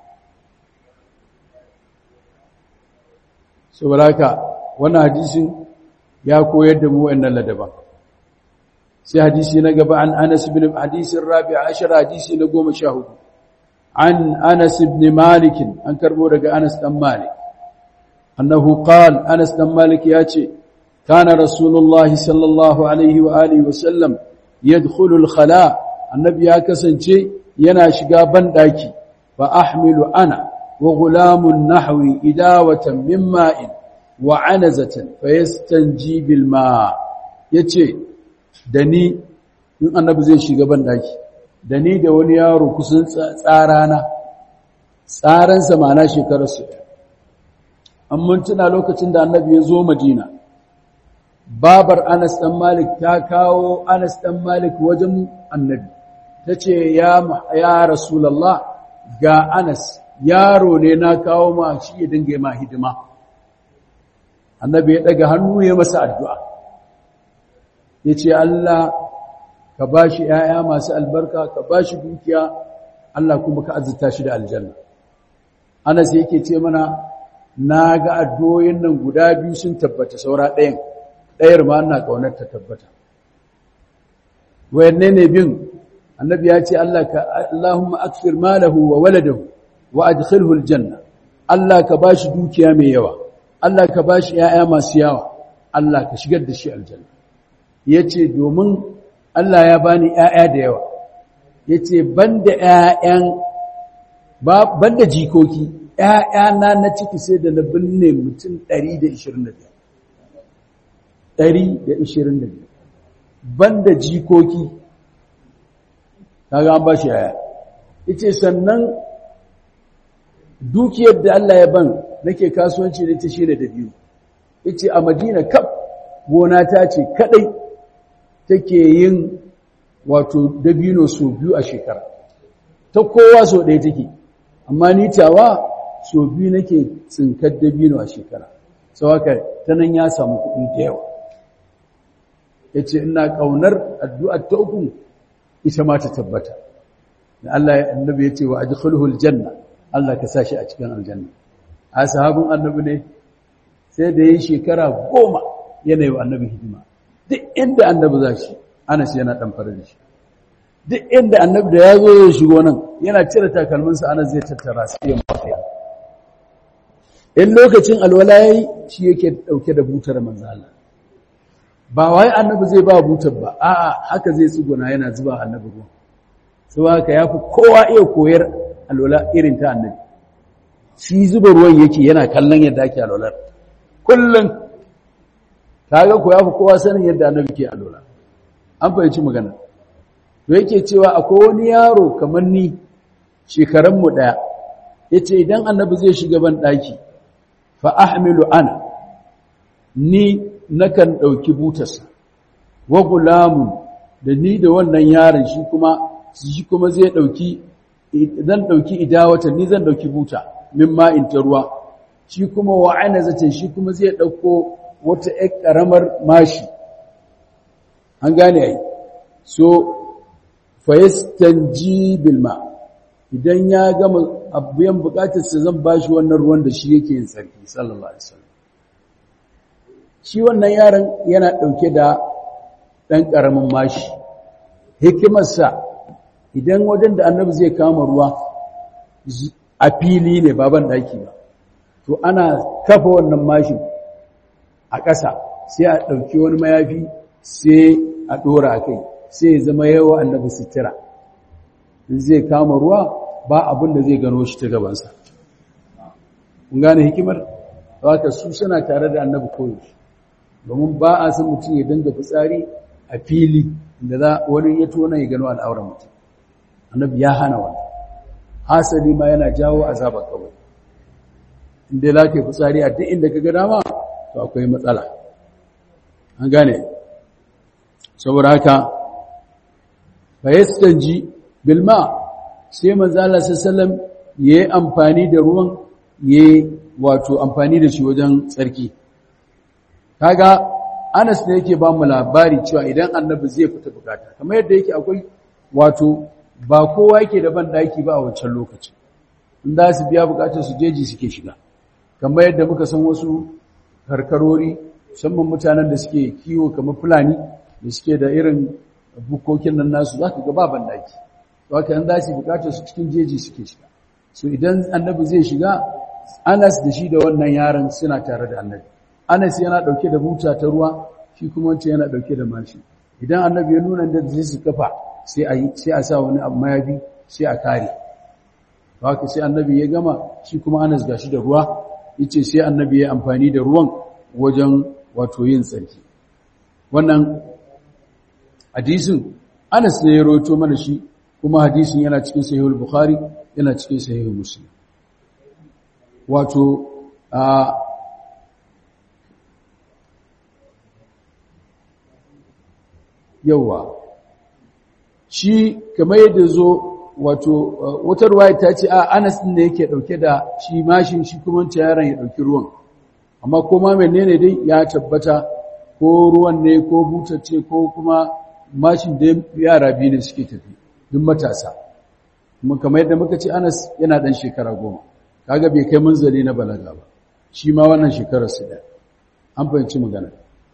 saboda haka wannan hadisin ya koyar da mu wannan ladaban sai hadisi na gaba an Anas ibn hadisin Rabi' ashara hadisi na 14 an Anas ibn Malik an karbo daga Anas dan Malik annahu qala Anas dan Malik yace kana rasulullahi sallallahu alaihi wa alihi wa sallam yadkhulu al-khala annabi ya kasance yana shiga ban daki fa ahmilu ana wa gulamun nahwi idawatan min ma'in wa anazatan fa yastanji bil ma yace da ni in annabi zai shiga ban daki da ni da wani yaro kusan tsarana tsaransa ma'ana shekararsu an mun tuna lokacin da annabi ya zo madina babar Anas ɗan Malik ta kawo Anas ɗan Malik wajen annabi ta ce ya Rasulallah ga Anas yaro ne na kawo ma shi ya dinga ma hidima annabi ya ɗaga hannu ya masa addu'a ya ce Allah ka ba shi ‘ya'ya masu albarka ka ba shi dukiya Allah kuma ka azurta shi da aljanna Anas yake ce mana na ga addu'o'in nan guda biyu sun tabbata saura ɗayan ɗayar ma ana ƙaunar ta tabbata wayanne ne bin annabi ya ce Allah ka Allahumma akfir malahu wa waladahu wa adkhilhu aljanna Allah ka bashi dukiya mai yawa Allah ka bashi yaya masu yawa Allah ka shigar da shi aljanna yace domin Allah ya bani yaya da yawa yace banda yayan ba banda jikoki yaya na na ciki sai da na binne mutum 125 125 banda jikoki kaga an bashi yaya yace sannan dukiyar da Allah ya ban nake kasuwanci da ta shine da biyu yace a Madina kaf gona ta ce kadai take yin wato dabino so biyu a shekara ta kowa so ɗaya take amma ni tawa so biyu nake tsinkar dabino a shekara sau haka ta nan ya samu kuɗi da yawa ya ce ina ƙaunar addu'ar ta uku ita ma ta tabbata da Allah ya annabi ya ce wa ajkhulhul janna Allah ka sa shi a cikin aljanna a sahabin annabi ne sai da yi shekara goma yana yi wa annabi hidima duk inda annabi za shi ana shi yana ɗan fara da shi duk inda annabi da ya zo ya shigo nan yana cire takalminsa ana zai tattara su yin mafiya in lokacin alwala yayi shi yake dauke da butar manzo Allah ba wai annabi zai ba butar ba a'a haka zai tsuguna yana zuba annabi ruwa sai haka yafi kowa iya koyar alwala irin ta annabi shi zuba ruwan yake yana kallon yadda ake alwalar kullun kaga ko yafi kowa sanin yadda annabi ke alwala an fahimci magana to yake cewa akwai wani yaro kamar ni shekaran mu daya yace idan annabi zai shiga ban daki fa ahmilu ana ni nakan ɗauki butarsa wa gulamun da ni da wannan yaron shi kuma shi kuma zai ɗauki zan ɗauki idawata ni zan ɗauki buta min ma'in ta ruwa shi kuma wa'ana zace shi kuma zai ɗauko wata ƴar ƙaramar mashi an gane ai so fayastanji bilma idan ya gama abuyan bukatarsa zan bashi wannan ruwan da shi yake yin tsarki sallallahu alaihi wasallam shi wannan yaron yana ɗauke da ɗan ƙaramin mashi hikimarsa idan wajen da annabi zai kama ruwa a fili ne baban ɗaki ba to ana kafa wannan mashin a ƙasa sai a ɗauki wani mayafi sai a ɗora a kai sai zama yawa annabi sitira zai kama ruwa ba abin da zai gano shi ta gabansa kun gane hikimar haka su suna tare da annabi koyaushe domin ba a san mutum ya dinga fitsari a fili da za wani ya tona ya gano al'auran mutum annabi ya hana wannan hasali ma yana jawo azabar kawai inda za ka yi fitsari a duk inda ka ga dama to akwai matsala an gane saboda haka fayastanji bilma sai manzala sallam ya yi amfani da ruwan ya yi wato amfani da shi wajen tsarki kaga anas ne yake ba mu labari cewa idan annabi zai fita bukata kamar yadda yake akwai wato ba kowa yake da ban daki ba a wancan lokacin in za su biya bukatar su jeji suke shiga kamar yadda muka san wasu karkarori musamman mutanen da suke kiwo kamar fulani da suke da irin bukokin nan nasu za ka ga ba ban daki haka in za su bukatar su cikin jeji suke shiga so idan annabi zai shiga anas da shi da wannan yaron suna tare da annabi anas yana dauke da buta ta ruwa shi kuma wancan yana dauke da mashi idan annabi ya nuna da zai su kafa sai a sai a sa wani abu mayafi sai a kare haka sai annabi ya gama shi kuma anas gashi da ruwa yace sai annabi ya amfani da ruwan wajen wato yin tsarki wannan hadisin anas ne ya rawaito mana shi kuma hadisin yana cikin sahihul bukhari yana cikin sahihul muslim wato a yawa shi kamar yadda zo wato wata ruwaya ta ce a anas din ne yake dauke da shi mashin shi kuma wancan yaron ya dauki ruwan amma kuma menene dai ya tabbata ko ruwan ne ko butacce ko kuma mashin da yara biyu ne suke tafi duk matasa kuma kamar yadda muka ce Anas yana dan shekara goma kaga bai kai munzali na balaga ba shi ma wannan shekarar su da an fahimci magana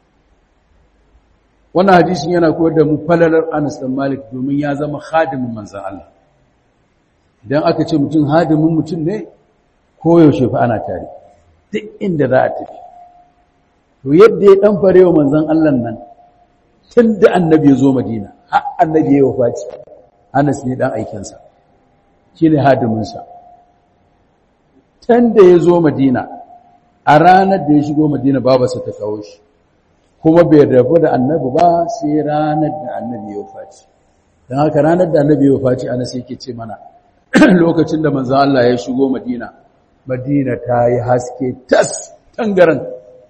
wannan hadisin yana koyar da mu falalar Anas dan Malik domin ya zama khadimin manzon Allah idan aka ce mutum hadimin mutum ne koyaushe fa ana tare duk inda za a tafi to yadda ya dan farewa manzon Allah nan tun da annabi ya zo Madina har annabi ya wafati Anas ne dan aikinsa shine hadiminsa tun da ya zo Madina a ranar da ya shigo Madina babarsa ta kawo shi kuma bai rabu da annabi ba sai ranar da annabi ya wafati don haka ranar da annabi ya wafati Anas yake ce mana lokacin da manzo Allah ya shigo Madina Madina ta yi haske tas tangaran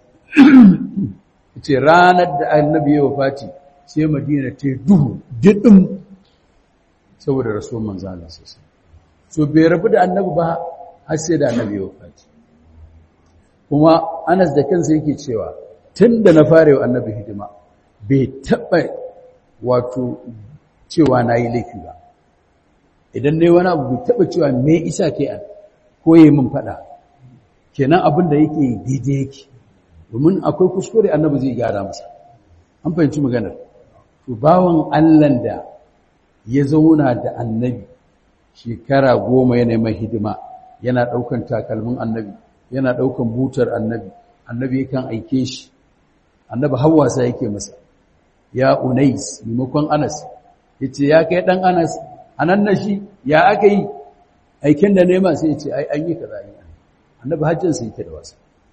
ce ranar da annabi ya wafati sai Madina ta duhu didim saboda rasuwar manzo Allah sosai so bai rabu da annabi ba har sai da annabi ya wafati kuma Anas da kansa yake cewa tunda na fara yau annabi hidima bai taba wato cewa nayi laifi ba idan nayi wani abu bai taba cewa me isa kai an koye min fada kenan abin da yake daidai yake domin akwai kuskure annabi zai gyara masa an fahimci maganar to bawon Allah da ya zauna da annabi shekara goma yana mai hidima yana ɗaukan takalmin annabi yana ɗaukan butar annabi annabi yakan aike shi annabi hawasa yake masa ya unais maimakon anas yace ya kai dan anas anan na shi ya aka yi aikin da nema sai yace ai an yi kaza yi annabi hajjin sai yake da wasa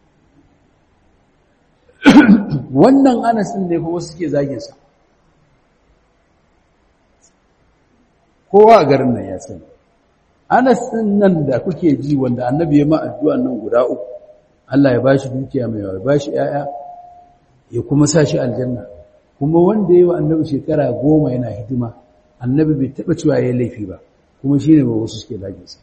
wannan anas din ne fa wasu suke zagin sa kowa a garin nan ya sani Anas ɗin nan da kuke ji wanda annabi ya ma addu'an nan guda uku Allah ya bashi dukiya mai yawa ya bashi ‘ya'ya ya kuma sa shi aljanna kuma wanda ya wa annabi shekara goma yana hidima annabi bai taɓa cewa ya laifi ba kuma shi ne ba wasu suke zaginsa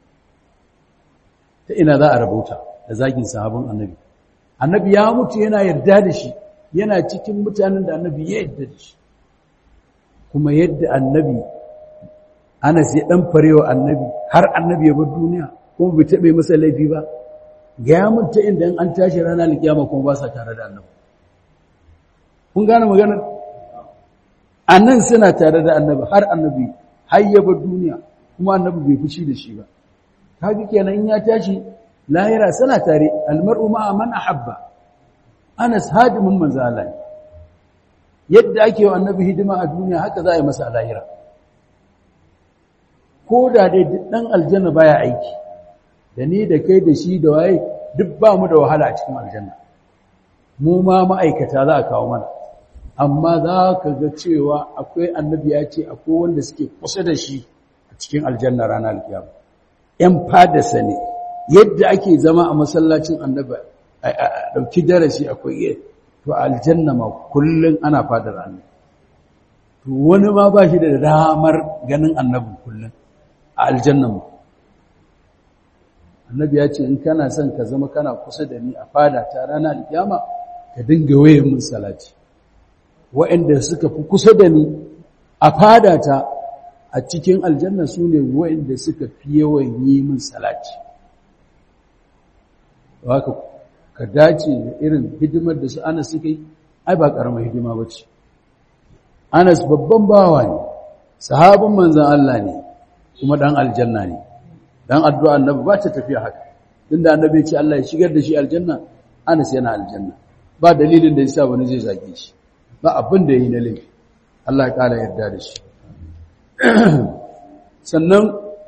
ta ina za a rabauta da zagin sahabin annabi annabi ya mutu yana yarda da shi yana cikin mutanen da annabi ya yarda da shi kuma yadda annabi Anas ya dan farewa annabi har annabi ya bar duniya kuma bai taɓe masa laifi ba ga ya mutu inda an tashi rana alkiyama kuma ba sa tare da annabi kun gane maganar annan suna tare da annabi har annabi har ya bar duniya kuma annabi bai fushi da shi ba kaga kenan in ya tashi lahira suna tare almar'u ma'a man ahabba Anas hadimin manzo Allah yadda ake wa annabi hidima a duniya haka za a yi masa a lahira ko da dai ɗan aljanna baya aiki da ni da kai da shi da waye duk ba mu da wahala a cikin aljanna mu ma ma'aikata za a kawo mana amma za ka ga cewa akwai annabi ya ce akwai wanda suke kusa da shi a cikin aljanna ranar alkiyama ‘yan fadasa ne yadda ake zama a masallacin annabi a ɗauki darasi akwai iya to aljanna ma kullum ana fadar annabi to wani ma ba shi da damar ganin annabin kullum a aljanna mu annabi ya ce in kana son ka zama kana kusa da ni a fada ta ranar alkiyama ka dinga waye mun salati waɗanda suka fi kusa da ni a fada ta a cikin aljanna su ne waɗanda suka fi yawan yi min salati haka ka dace da irin hidimar da su anas suka yi ai ba ƙaramar hidima ba ce anas babban bawa ne sahabin manzan Allah ne kuma ɗan aljanna ne dan addu'a annabi ba ta tafiya haka tunda annabi ce Allah ya shigar da shi aljanna Anas yana aljanna ba dalilin da yasa wani zai zage shi ba abin da yayi na laifi Allah ya kara yarda da shi sannan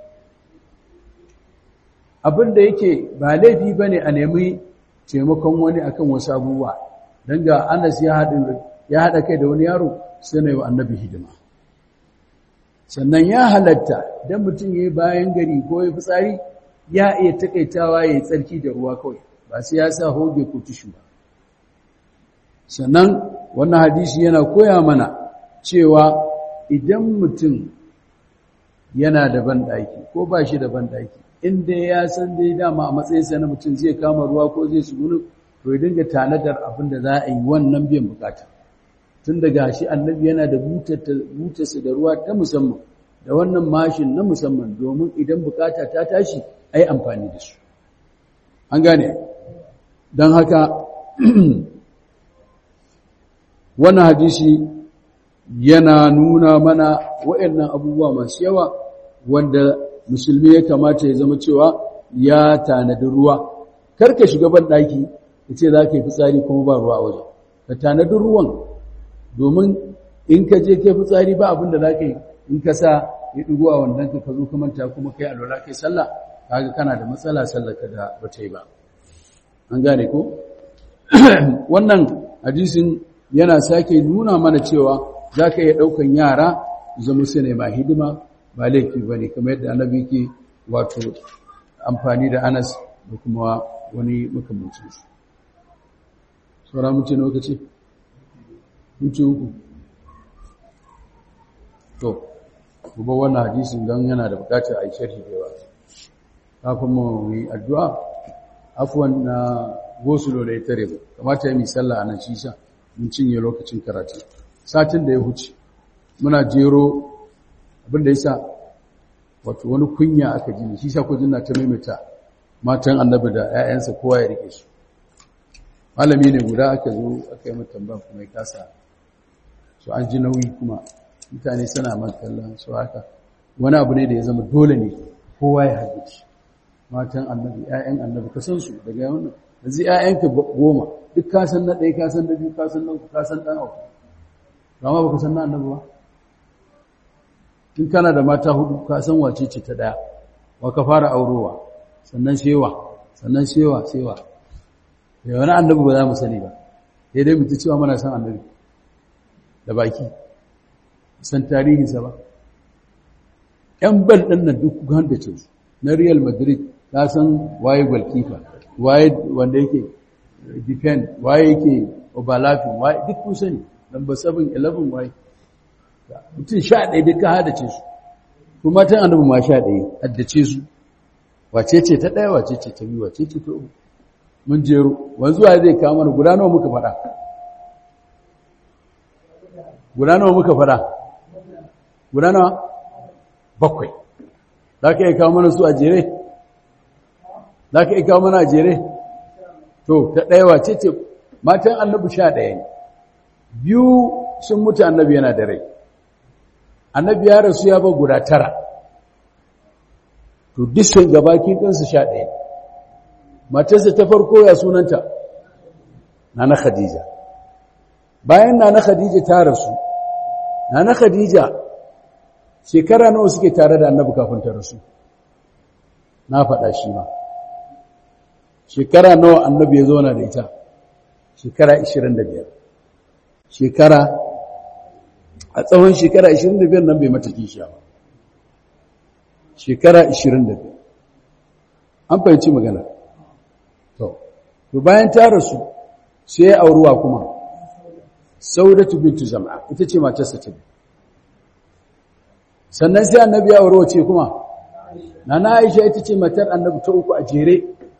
abin da yake ba laifi bane a nemi taimakon wani akan wasu abubuwa dan ga Anas ya hada ya hada kai da wani yaro sai ne wa annabi hidima sannan ya halatta don mutum ya yi bayan gari ko ya fitsari ya iya takaitawa ya yi tsarki da ruwa kawai ba sai ya sa hoge ko tushu ba sannan wannan hadisi yana koya mana cewa idan mutum yana da banɗaki ko ba shi da banɗaki inda ya san dai dama a matsayinsa na mutum zai kama ruwa ko zai sugunu to ya dinga tanadar abin da za a yi wannan biyan bukata tun daga shi annabi yana da butarsa da ruwa ta musamman da wannan mashin na musamman domin idan bukata ta tashi ai amfani da su an gane don haka wannan hadisi yana nuna mana waɗannan abubuwa masu yawa wanda musulmi ya kamata ya zama cewa ya tanadi ruwa karka shiga ban ɗaki ya ce za ka yi fitsari kuma ba ruwa a wajen ka tanadi ruwan domin in ka je kai fitsari ba abin da za ka yi in ka sa ya ɗigo a wannan ka ka zo ka manta kuma kai alwala kai sallah kaga kana da matsala sallar ka da ba ta yi ba an gane ko wannan hadisin yana sake nuna mana cewa za ka iya ɗaukan yara zama su ne ma hidima ba laifi ba ne kamar yadda annabi ke wato amfani da anas da kuma wani makamancinsu saura mutu na lokaci mutu uku to kuma wannan hadisin don yana da bukatar a yi sharhi da yawa kafin mu yi addu'a afuwan na gosulo da ya tare mu kamata ya mi sallah a nan shi sa mun cinye lokacin karatu satin da ya huce muna jero abin da ya sa wato wani kunya aka ji shi sa kujin na ta maimaita matan annabi da 'ya'yansa kowa ya rike su malami ne guda aka zo aka yi mata tambaya kuma ya kasa su an ji nauyi kuma mutane suna matsalan su haka wani abu ne da ya zama dole ne kowa ya haddace matan annabi 'ya'yan annabi ka san su daga wannan yanzu 'ya'yanka goma duk ka san na ɗaya ka san na biyu ka san na uku ka san ɗan uku ba ma ba ka san na annabi ba in kana da mata hudu ka san wace ce ta ɗaya wa ka fara aurowa sannan shewa sannan shewa shewa da wani annabi ba za mu sani ba sai dai mutu cewa mana san annabi da baki san tarihinsa ba ‘yan bal ɗin nan duk kuka da ce na real madrid ta san waye goalkeeper waye wanda yake defend waye yake overlapping waye duk kun sani number 7 11 waye mutum sha ɗaya duka hadace su kuma tan annabi ma sha ɗaya haddace su wace ce ta ɗaya wace ce ta biyu wace ce ta uku mun jero wanzu wa zai kawo mana guda nawa muka faɗa guda nawa muka faɗa guda nawa bakwai za ka iya kawo mana su a jere za ka iya kawo mana a jere to ta ɗaya wace ce matan annabi sha ɗaya ne biyu sun mutu annabi yana da rai annabi ya rasu ya ba guda tara to disan gabakin ɗinsu sha ɗaya matarsa ta farko ya sunanta nana khadija bayan nana khadija ta rasu nana khadija shekara nawa suke tare da annabi kafin ta rasu na faɗa shi ma shekara nawa annabi ya zauna da ita shekara 25 shekara a tsawon shekara 25 nan bai mata kishiya ba shekara 25 an fahimci magana to to bayan ta rasu sai ya auruwa kuma saudatu bintu zam'a ita ce matarsa ta biyu sannan sai annabi ya aure ce kuma nana aisha ita ce matar annabi ta uku a jere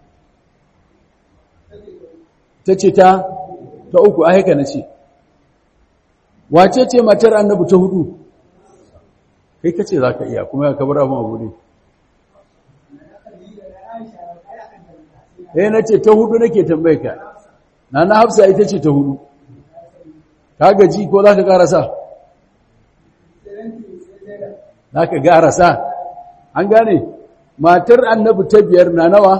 ta ce ta ta uku a haka na ce wace ce matar annabi ta hudu kai kace za ka iya kuma ya kabar abin abu ne eh na ce ta hudu nake tambaye ka nana hafsa ita ce ta hudu ka gaji ko za ka karasa za ka karasa an gane matar annabi ta biyar na nawa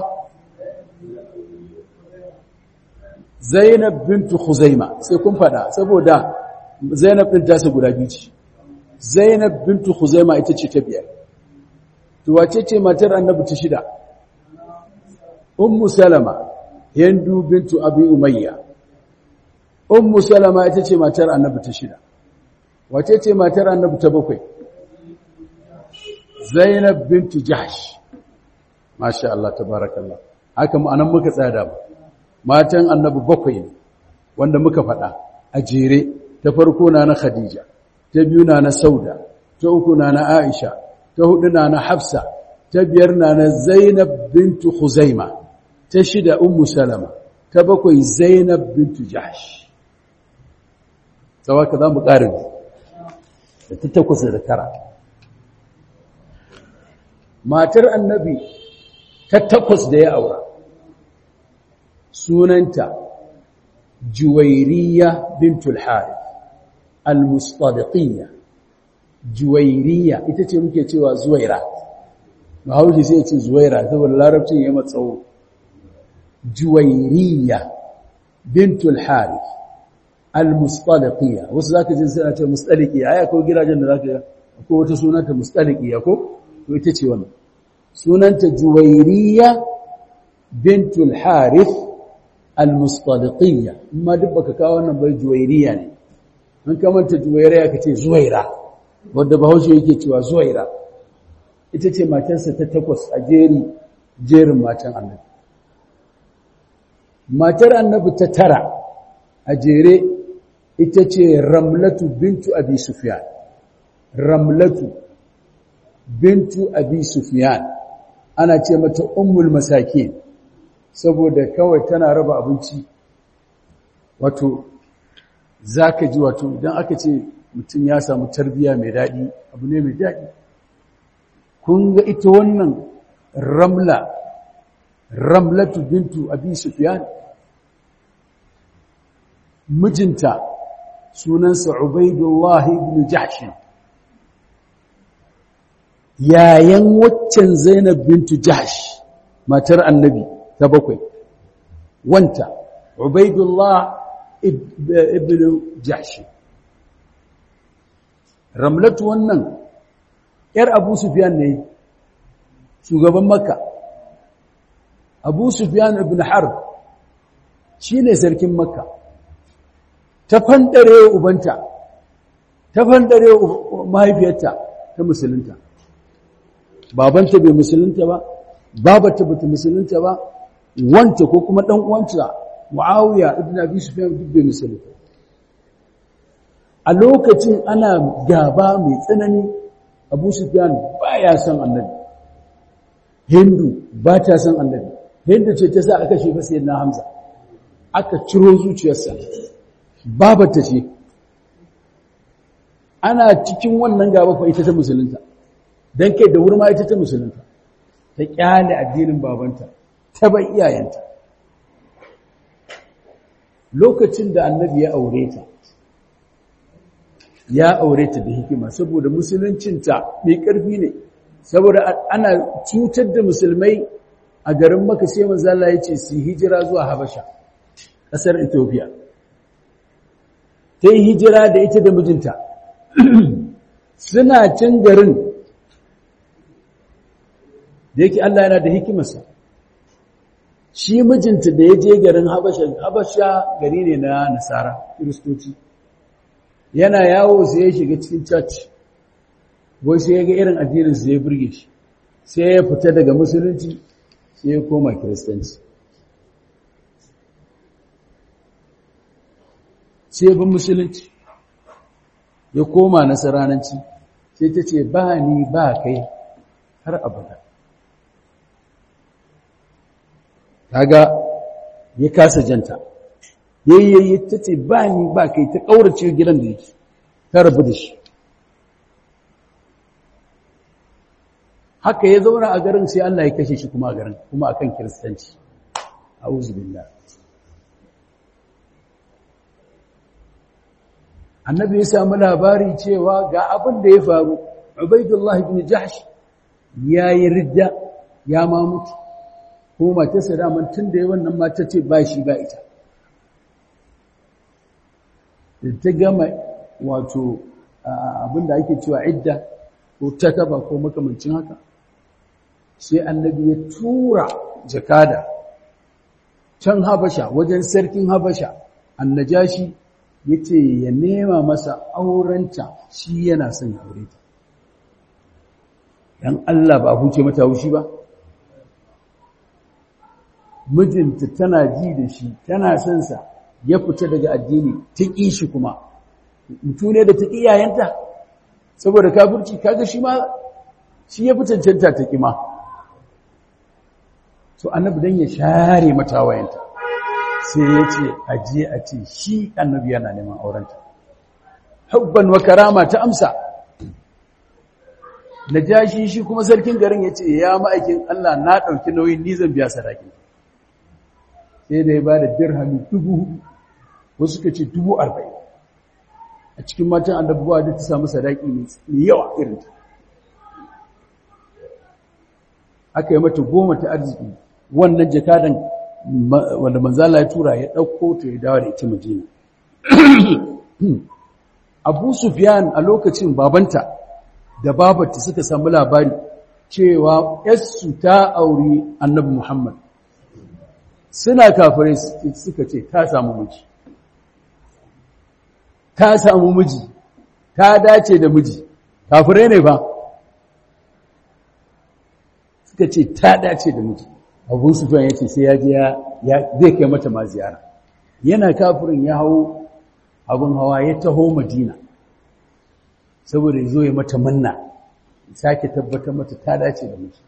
zainab bintu khuzaima sai kun fada saboda zainab din ta guda biyu ce zainab bintu khuzaima ita ce ta biyar to wace ce matar annabi ta shida ummu salama hindu bintu abi umayya ummu salama ita ce matar annabi ta shida wace ce matar annabi ta bakwai zainab bintu jahsh masha Allah tabarakallah haka mu anan muka tsada ba matan annabi bakwai ne wanda muka faɗa a jere ta farko na na khadija ta biyu na na sauda ta uku na na aisha ta hudu na na hafsa ta biyar na na zainab bintu khuzaima ta shida ummu salama ta bakwai zainab bintu jahsh tsawaka za mu ƙarin da ta takwas da tara matar annabi ta takwas da ya aura sunanta juwairiya bintul harith al-mustadiqiyya juwairiya ita ce muke cewa zuwaira bahaushe sai ya ce zuwaira saboda larabcin ya matsawo juwairiya bintul harith al-mustaliqiyya wasu zaka ji suna ce mustaliqiya ai akwai gidajen da zaka akwai wata sunanta mustaliqiya ko to ita ce wannan sunanta juwairiya bintul harith al-mustaliqiyya amma duk baka kawo wannan bai juwairiya ne an kamanta juwairiya kace zuwaira wanda bahaushe yake cewa zuwaira ita ce matarsa ta takwas a jeri jerin matan annabi matar annabi ta tara a jere ita ce ramlatu bintu abi sufyan ramlatu bintu abi sufyan ana ce mata ummul masakin saboda kawai tana raba abinci wato zaka ji wato idan aka ce mutum ya samu tarbiya mai daɗi abu ne mai daɗi kun ga ita wannan ramla ramlatu bintu abi sufyan mijinta sunansa Ubaidullah ibn Jahsh yayan waccan Zainab bintu Jahsh matar Annabi ta bakwai wanta Ubaidullah ibn Jahsh Ramlatu wannan yar Abu Sufyan ne shugaban Makka Abu Sufyan ibn Harb shine sarkin Makka ta fandare ubanta ta fandare mahaifiyarta ta musulunta babanta bai musulunta ba babata bata musulunta ba wanta ko kuma dan uwanta Muawiya ibn Abi Sufyan duk bai musulunta a lokacin ana gaba mai tsanani Abu Sufyan baya son Annabi Hindu ba ta son Annabi Hindu ce ta sa aka shefa sayyidina Hamza aka ciro zuciyarsa babata ce ana cikin wannan gaba fa ita ta musulunta dan kai da wurma ita ta musulunta ta kyale addinin babanta ta bai iyayenta lokacin da annabi ya aure ta ya aure ta da hikima saboda musuluncinta mai ƙarfi ne saboda ana cutar da musulmai a garin maka sai manzo Allah ya ce su hijira zuwa Habasha ƙasar Ethiopia ta yi hijira da ita da mijinta suna cin garin da yake Allah yana da hikimarsa shi mijinta da ya je garin habasha habasha gari ne na nasara kiristoci yana yawo sai ya shiga cikin church wai sai ya ga irin addinin su ya burge shi sai ya fita daga musulunci sai ya koma kiristanci sai ya bin musulunci ya koma nasarananci sai ta ce ba ni ba kai har abada kaga ya kasa janta yayyayi ta ce ba ni ba kai ta ƙaurace gidan da yake ta rabu da shi haka ya zauna a garin sai Allah ya kashe shi kuma a garin kuma akan kiristanci a'udhu billah annabi ya samu labari cewa ga abin da ya faru ubaidullah ibn jahsh yayi ridda ya ma mutu ko matarsa daman tun da ya wannan mata ce ba shi ba ita da ta gama wato abinda ake cewa idda ko takaba ko makamancin haka sai annabi ya tura jakada can habasha wajen sarkin habasha annajashi ya ce ya nema masa aurenta shi yana son aure ta ‘yan Allah ba huce mata haushi ba mijinta tana ji da shi tana son sa ya fita daga addini ta ƙi shi kuma mutu ne da ta ƙi yayanta saboda kafirci kaga shi ma shi ya fi cancanta ta ƙi ma so annabi dan ya share mata wayanta sai ya ce aje a ce shi annabi yana neman aurenta hubban wa karama ta amsa najashi shi kuma sarkin garin ya ce ya ma'aikin Allah na ɗauki nauyin ni zan biya sadaki sai da ya ba da dirhami dubu wasu suka ce dubu arba'in a cikin matan annabuwa da ta samu sadaki mai yawa irinta aka yi mata goma ta arziki wannan jakadan wanda manzala ya tura ya ɗauko ta ya dawo da ita majina abu sufyan a lokacin babanta da babarta suka samu labari cewa yassu ta auri annabi muhammad suna kafirai suka ce ta samu miji ta samu miji ta dace da miji kafirai ne ba suka ce ta dace da miji abu sufyan ya ce sai ya je zai kai mata ma ziyara yana kafirin ya hau abin hawa ya taho madina saboda ya zo ya mata manna sake tabbatar mata ta dace da miji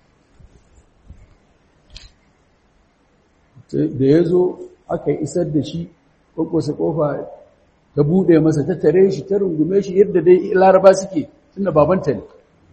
da ya zo aka isar da shi kwakwasa kofa ta buɗe masa ta tare shi ta rungume shi yadda dai laraba suke tunda babanta ne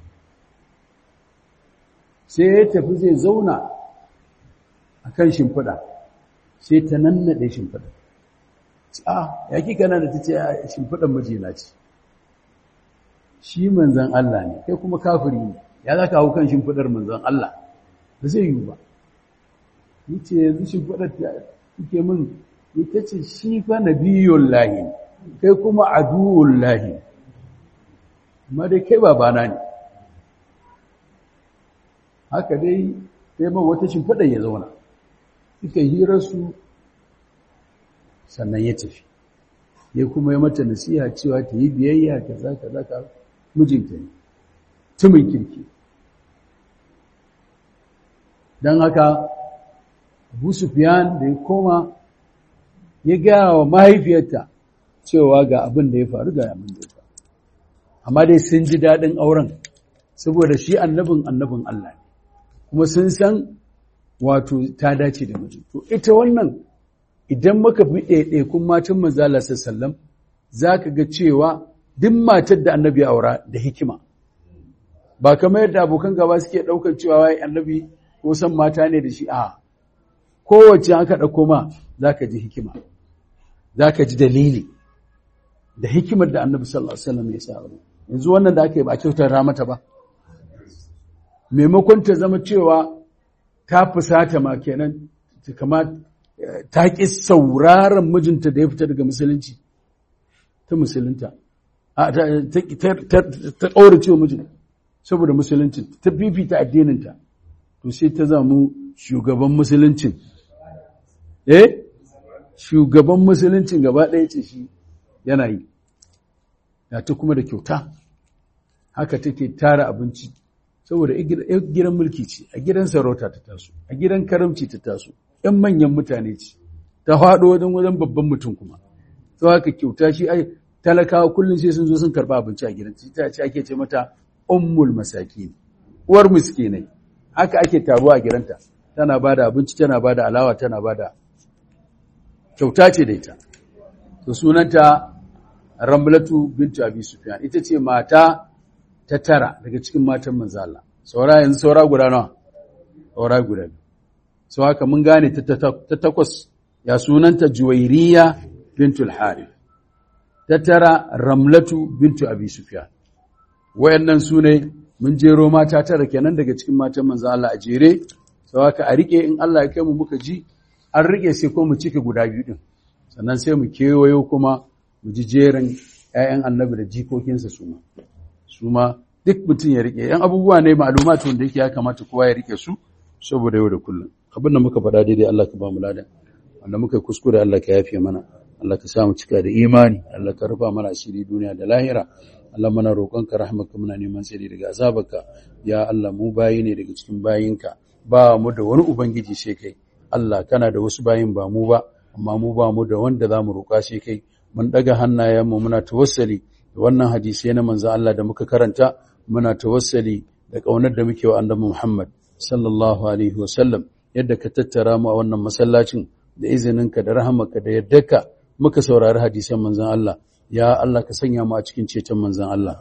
sai ya tafi zai zauna a kan shimfiɗa sai ta nannaɗe shimfiɗa a ya kika nan da ta ce a shimfiɗan mijina ce shi manzan Allah ne kai kuma kafiri ne ya za ka hau kan shimfiɗar manzan Allah ba zai yiwu ba yace yanzu shimfiɗar ta kuke min ita ce shi fa nabiyun lahi kai kuma aduwun lahi amma dai kai babana ne haka dai sai ma wata shimfiɗar ya zauna suka hirarsu sannan ya tafi ya kuma yi mata nasiha cewa ta yi biyayya kaza kaza ka mijinta ne tumin kirki don haka abu sufiyan da ya koma ya gaya wa mahaifiyarta cewa ga abin da ya faru ga abin da ya faru amma dai sun ji daɗin auren saboda shi annabin annabin Allah ne kuma sun san wato ta dace da miji to ita wannan idan muka fi ɗaiɗaikun matan manzala sallam za ka ga cewa duk matar da annabi aura da hikima ba kamar yadda abokan gaba suke ɗaukar cewa wai annabi ko san mata ne da shi a kowace aka ɗauko ma za ka ji hikima za ka ji dalili da hikimar da annabi sallallahu alaihi wasallam ya sa yanzu wannan da aka yi ba kyautar mata ba maimakon ta zama cewa ta fusata ma kenan kama ta ƙi sauraron mijinta da ya fita daga musulunci ta musulunta ta ƙaurace wa mijin saboda musulunci ta fifita addininta to sai ta zamu shugaban musuluncin eh shugaban musuluncin gaba ɗaya ce shi yana yi ya ta kuma da kyauta haka take tara abinci saboda gidan mulki ce a gidan sarauta ta taso a gidan karamci ta taso ‘yan manyan mutane ce ta faɗo wajen wajen babban mutum kuma to haka kyauta shi ai talakawa kullum sai sun zo sun karɓa abinci a gidan ta ce ake ce mata ummul masaki uwar miskinai haka ake taruwa a gidanta tana ba da abinci tana ba da alawa tana ba da kyauta ce da ita to sunanta ramlatu bintu abi sufyan ita ce mata ta tara daga cikin matan manzo Allah saura yanzu saura guda nawa saura guda sau haka mun gane ta takwas ya sunanta juwairiya bintu al-harith ta tara ramlatu bintu abi sufyan wayannan su ne mun jero mata tara kenan daga cikin matan manzo Allah a jere sau haka a rike in Allah ya kai mu muka ji an rike sai ko mu cike guda biyu din sannan sai mu kewayo kuma mu ji jerin ƴaƴan annabi da jikokinsa su ma su ma duk mutum ya rike yan abubuwa ne ma'lumatu wanda yake ya kamata kowa ya rike su saboda yau da kullum abin da muka faɗa daidai Allah ka ba mu ladan wanda muka yi kuskure Allah ka yafe mana Allah ka sa mu cika da imani Allah ka rufa mana asiri duniya da lahira Allah mana roƙonka rahmaka muna neman tsari daga azabarka ya Allah mu bayi ne daga cikin bayinka ba mu da wani ubangiji sai kai Allah kana da wasu bayin ba mu ba amma mu ba mu da wanda za mu roƙa sai kai mun daga hannayenmu muna tawassali da wannan hadisi na manzo Allah da muka karanta muna tawassali da ƙaunar da muke wa annabi Muhammad sallallahu alaihi wasallam yadda ka tattara mu a wannan masallacin da izininka da rahamarka da yaddarka muka saurari hadisan manzon Allah ya Allah ka sanya mu a cikin ceton manzon Allah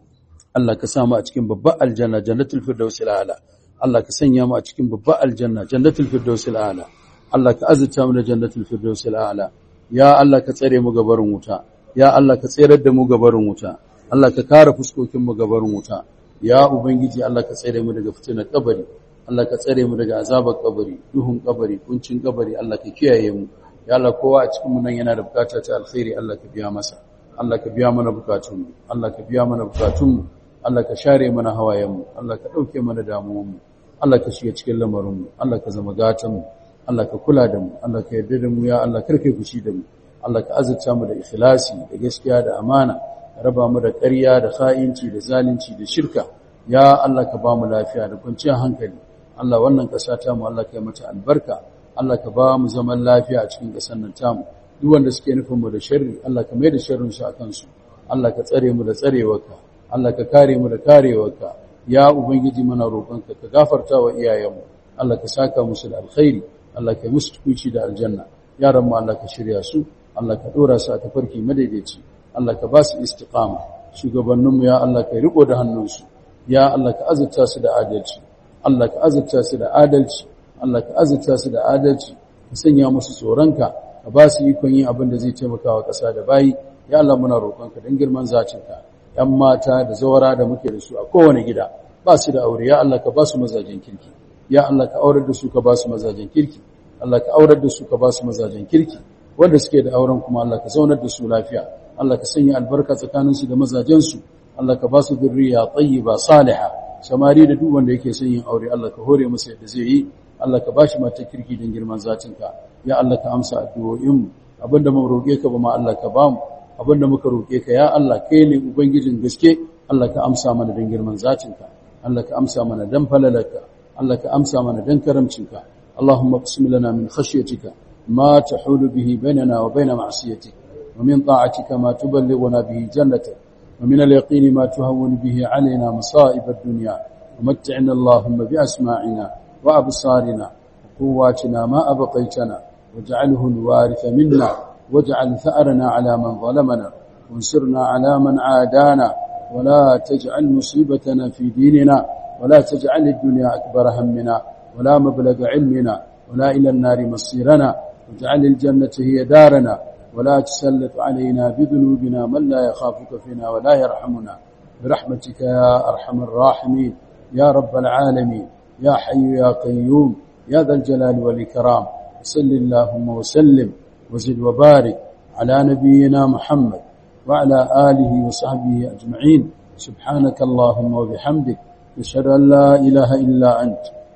Allah ka sa mu a cikin babbar aljanna jannatul firdausil a'la Allah ka sanya mu a cikin babbar aljanna jannatul firdausil a'la Allah ka azurta mu da jannatul firdausil a'la ya Allah ka tsare mu gabarin wuta ya Allah ka tserar da mu gabarin wuta Allah ka kare fuskokin mu gabarin wuta ya ubangiji Allah ka tsare mu daga fitinar kabari Allah ka tsare mu daga azabar kabari duhun kabari kuncin kabari Allah ka kiyaye mu ya Allah kowa a cikin mu nan yana da bukata ta alkhairi Allah ka biya masa Allah ka biya mana bukatun mu Allah ka biya mana bukatun mu Allah ka share mana hawayen mu Allah ka dauke mana damuwan mu Allah ka shiga cikin lamarin mu Allah ka zama gatan mu Allah ka kula da mu Allah ka yarda da mu ya Allah karke fushi da mu Allah ka azurta mu da ikhlasi da gaskiya da amana raba mu da ƙarya da kha'inci da zalunci da shirka ya Allah ka ba mu lafiya da kwanciyar hankali Allah wannan ƙasa ta mu Allah ka yi mata albarka Allah ka ba mu zaman lafiya a cikin ƙasar nan tamu duk wanda suke nufin mu da sharri Allah ka mai da sharrin su akan su Allah ka tsare mu da tsarewarka Allah ka kare mu da karewarka ya ubangiji muna roƙonka ka gafarta wa iyayenmu Allah ka saka musu da alkhairi Allah ka yi musu tukuci da aljanna yaran mu Allah ka shirya su Allah ka dora su a tafarki madaidaici Allah ka ba su istiqama shugabanninmu ya Allah ka riko da hannunsu ya Allah ka azurta su da adalci Allah ka azurta su da adalci Allah ka azurta su da adalci ka sanya musu tsoronka ka ba su ikon yin abin da zai taimaka wa ƙasa da bayi ya Allah muna roƙonka don girman zacinka ‘yan mata da zawara da muke da su a kowane gida ba su da aure ya Allah ka ba su mazajen kirki ya Allah ka aurar da su ka ba su mazajen kirki Allah ka aurar da su ka ba su mazajen kirki wanda suke da auren kuma Allah ka zaunar da su lafiya Allah ka sanya albarka tsakaninsu da mazajensu Allah ka ba su zurriya tayyiba salihah samari da duk wanda yake son yin aure Allah ka hore masa yadda zai yi Allah ka bashi mata kirki don girman zatinka ya Allah ka amsa addu'o'in mu abinda mu roƙe ka ba ma Allah ka bamu abinda muka roƙe ka ya Allah kai ne ubangijin gaske Allah ka amsa mana don girman zatinka Allah ka amsa mana dan falalarka Allah ka amsa mana dan karamcinka Allahumma qsim lana min khashyatika ma tahulu bihi bainana wa bain ma'siyatik wa min ta'atika ma tuballighuna bihi jannatak ومن اليقين ما تهون به علينا مصائب الدنيا ومتعنا اللهم بأسماعنا وأبصارنا وقواتنا ما أبقيتنا واجعله الوارث منا واجعل ثأرنا على من ظلمنا وانصرنا على من عادانا ولا تجعل مصيبتنا في ديننا ولا تجعل الدنيا أكبر همنا ولا مبلغ علمنا ولا إلى النار مصيرنا واجعل الجنة هي دارنا ولا تسلط علينا بذنوبنا من لا يخافك فينا ولا يرحمنا برحمتك يا أرحم الراحمين يا رب العالمين يا حي يا قيوم يا ذا الجلال والإكرام صل اللهم وسلم وزد وبارك على نبينا محمد وعلى آله وصحبه أجمعين سبحانك اللهم وبحمدك نشهد أن لا إله إلا أنت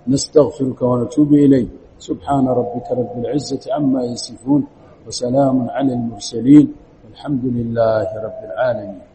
nastaghfiruka wa natubu ilayk subhana rabbika rabbil izzati amma yasifun wa salamun ala al mursalin walhamdulillahi rabbil alamin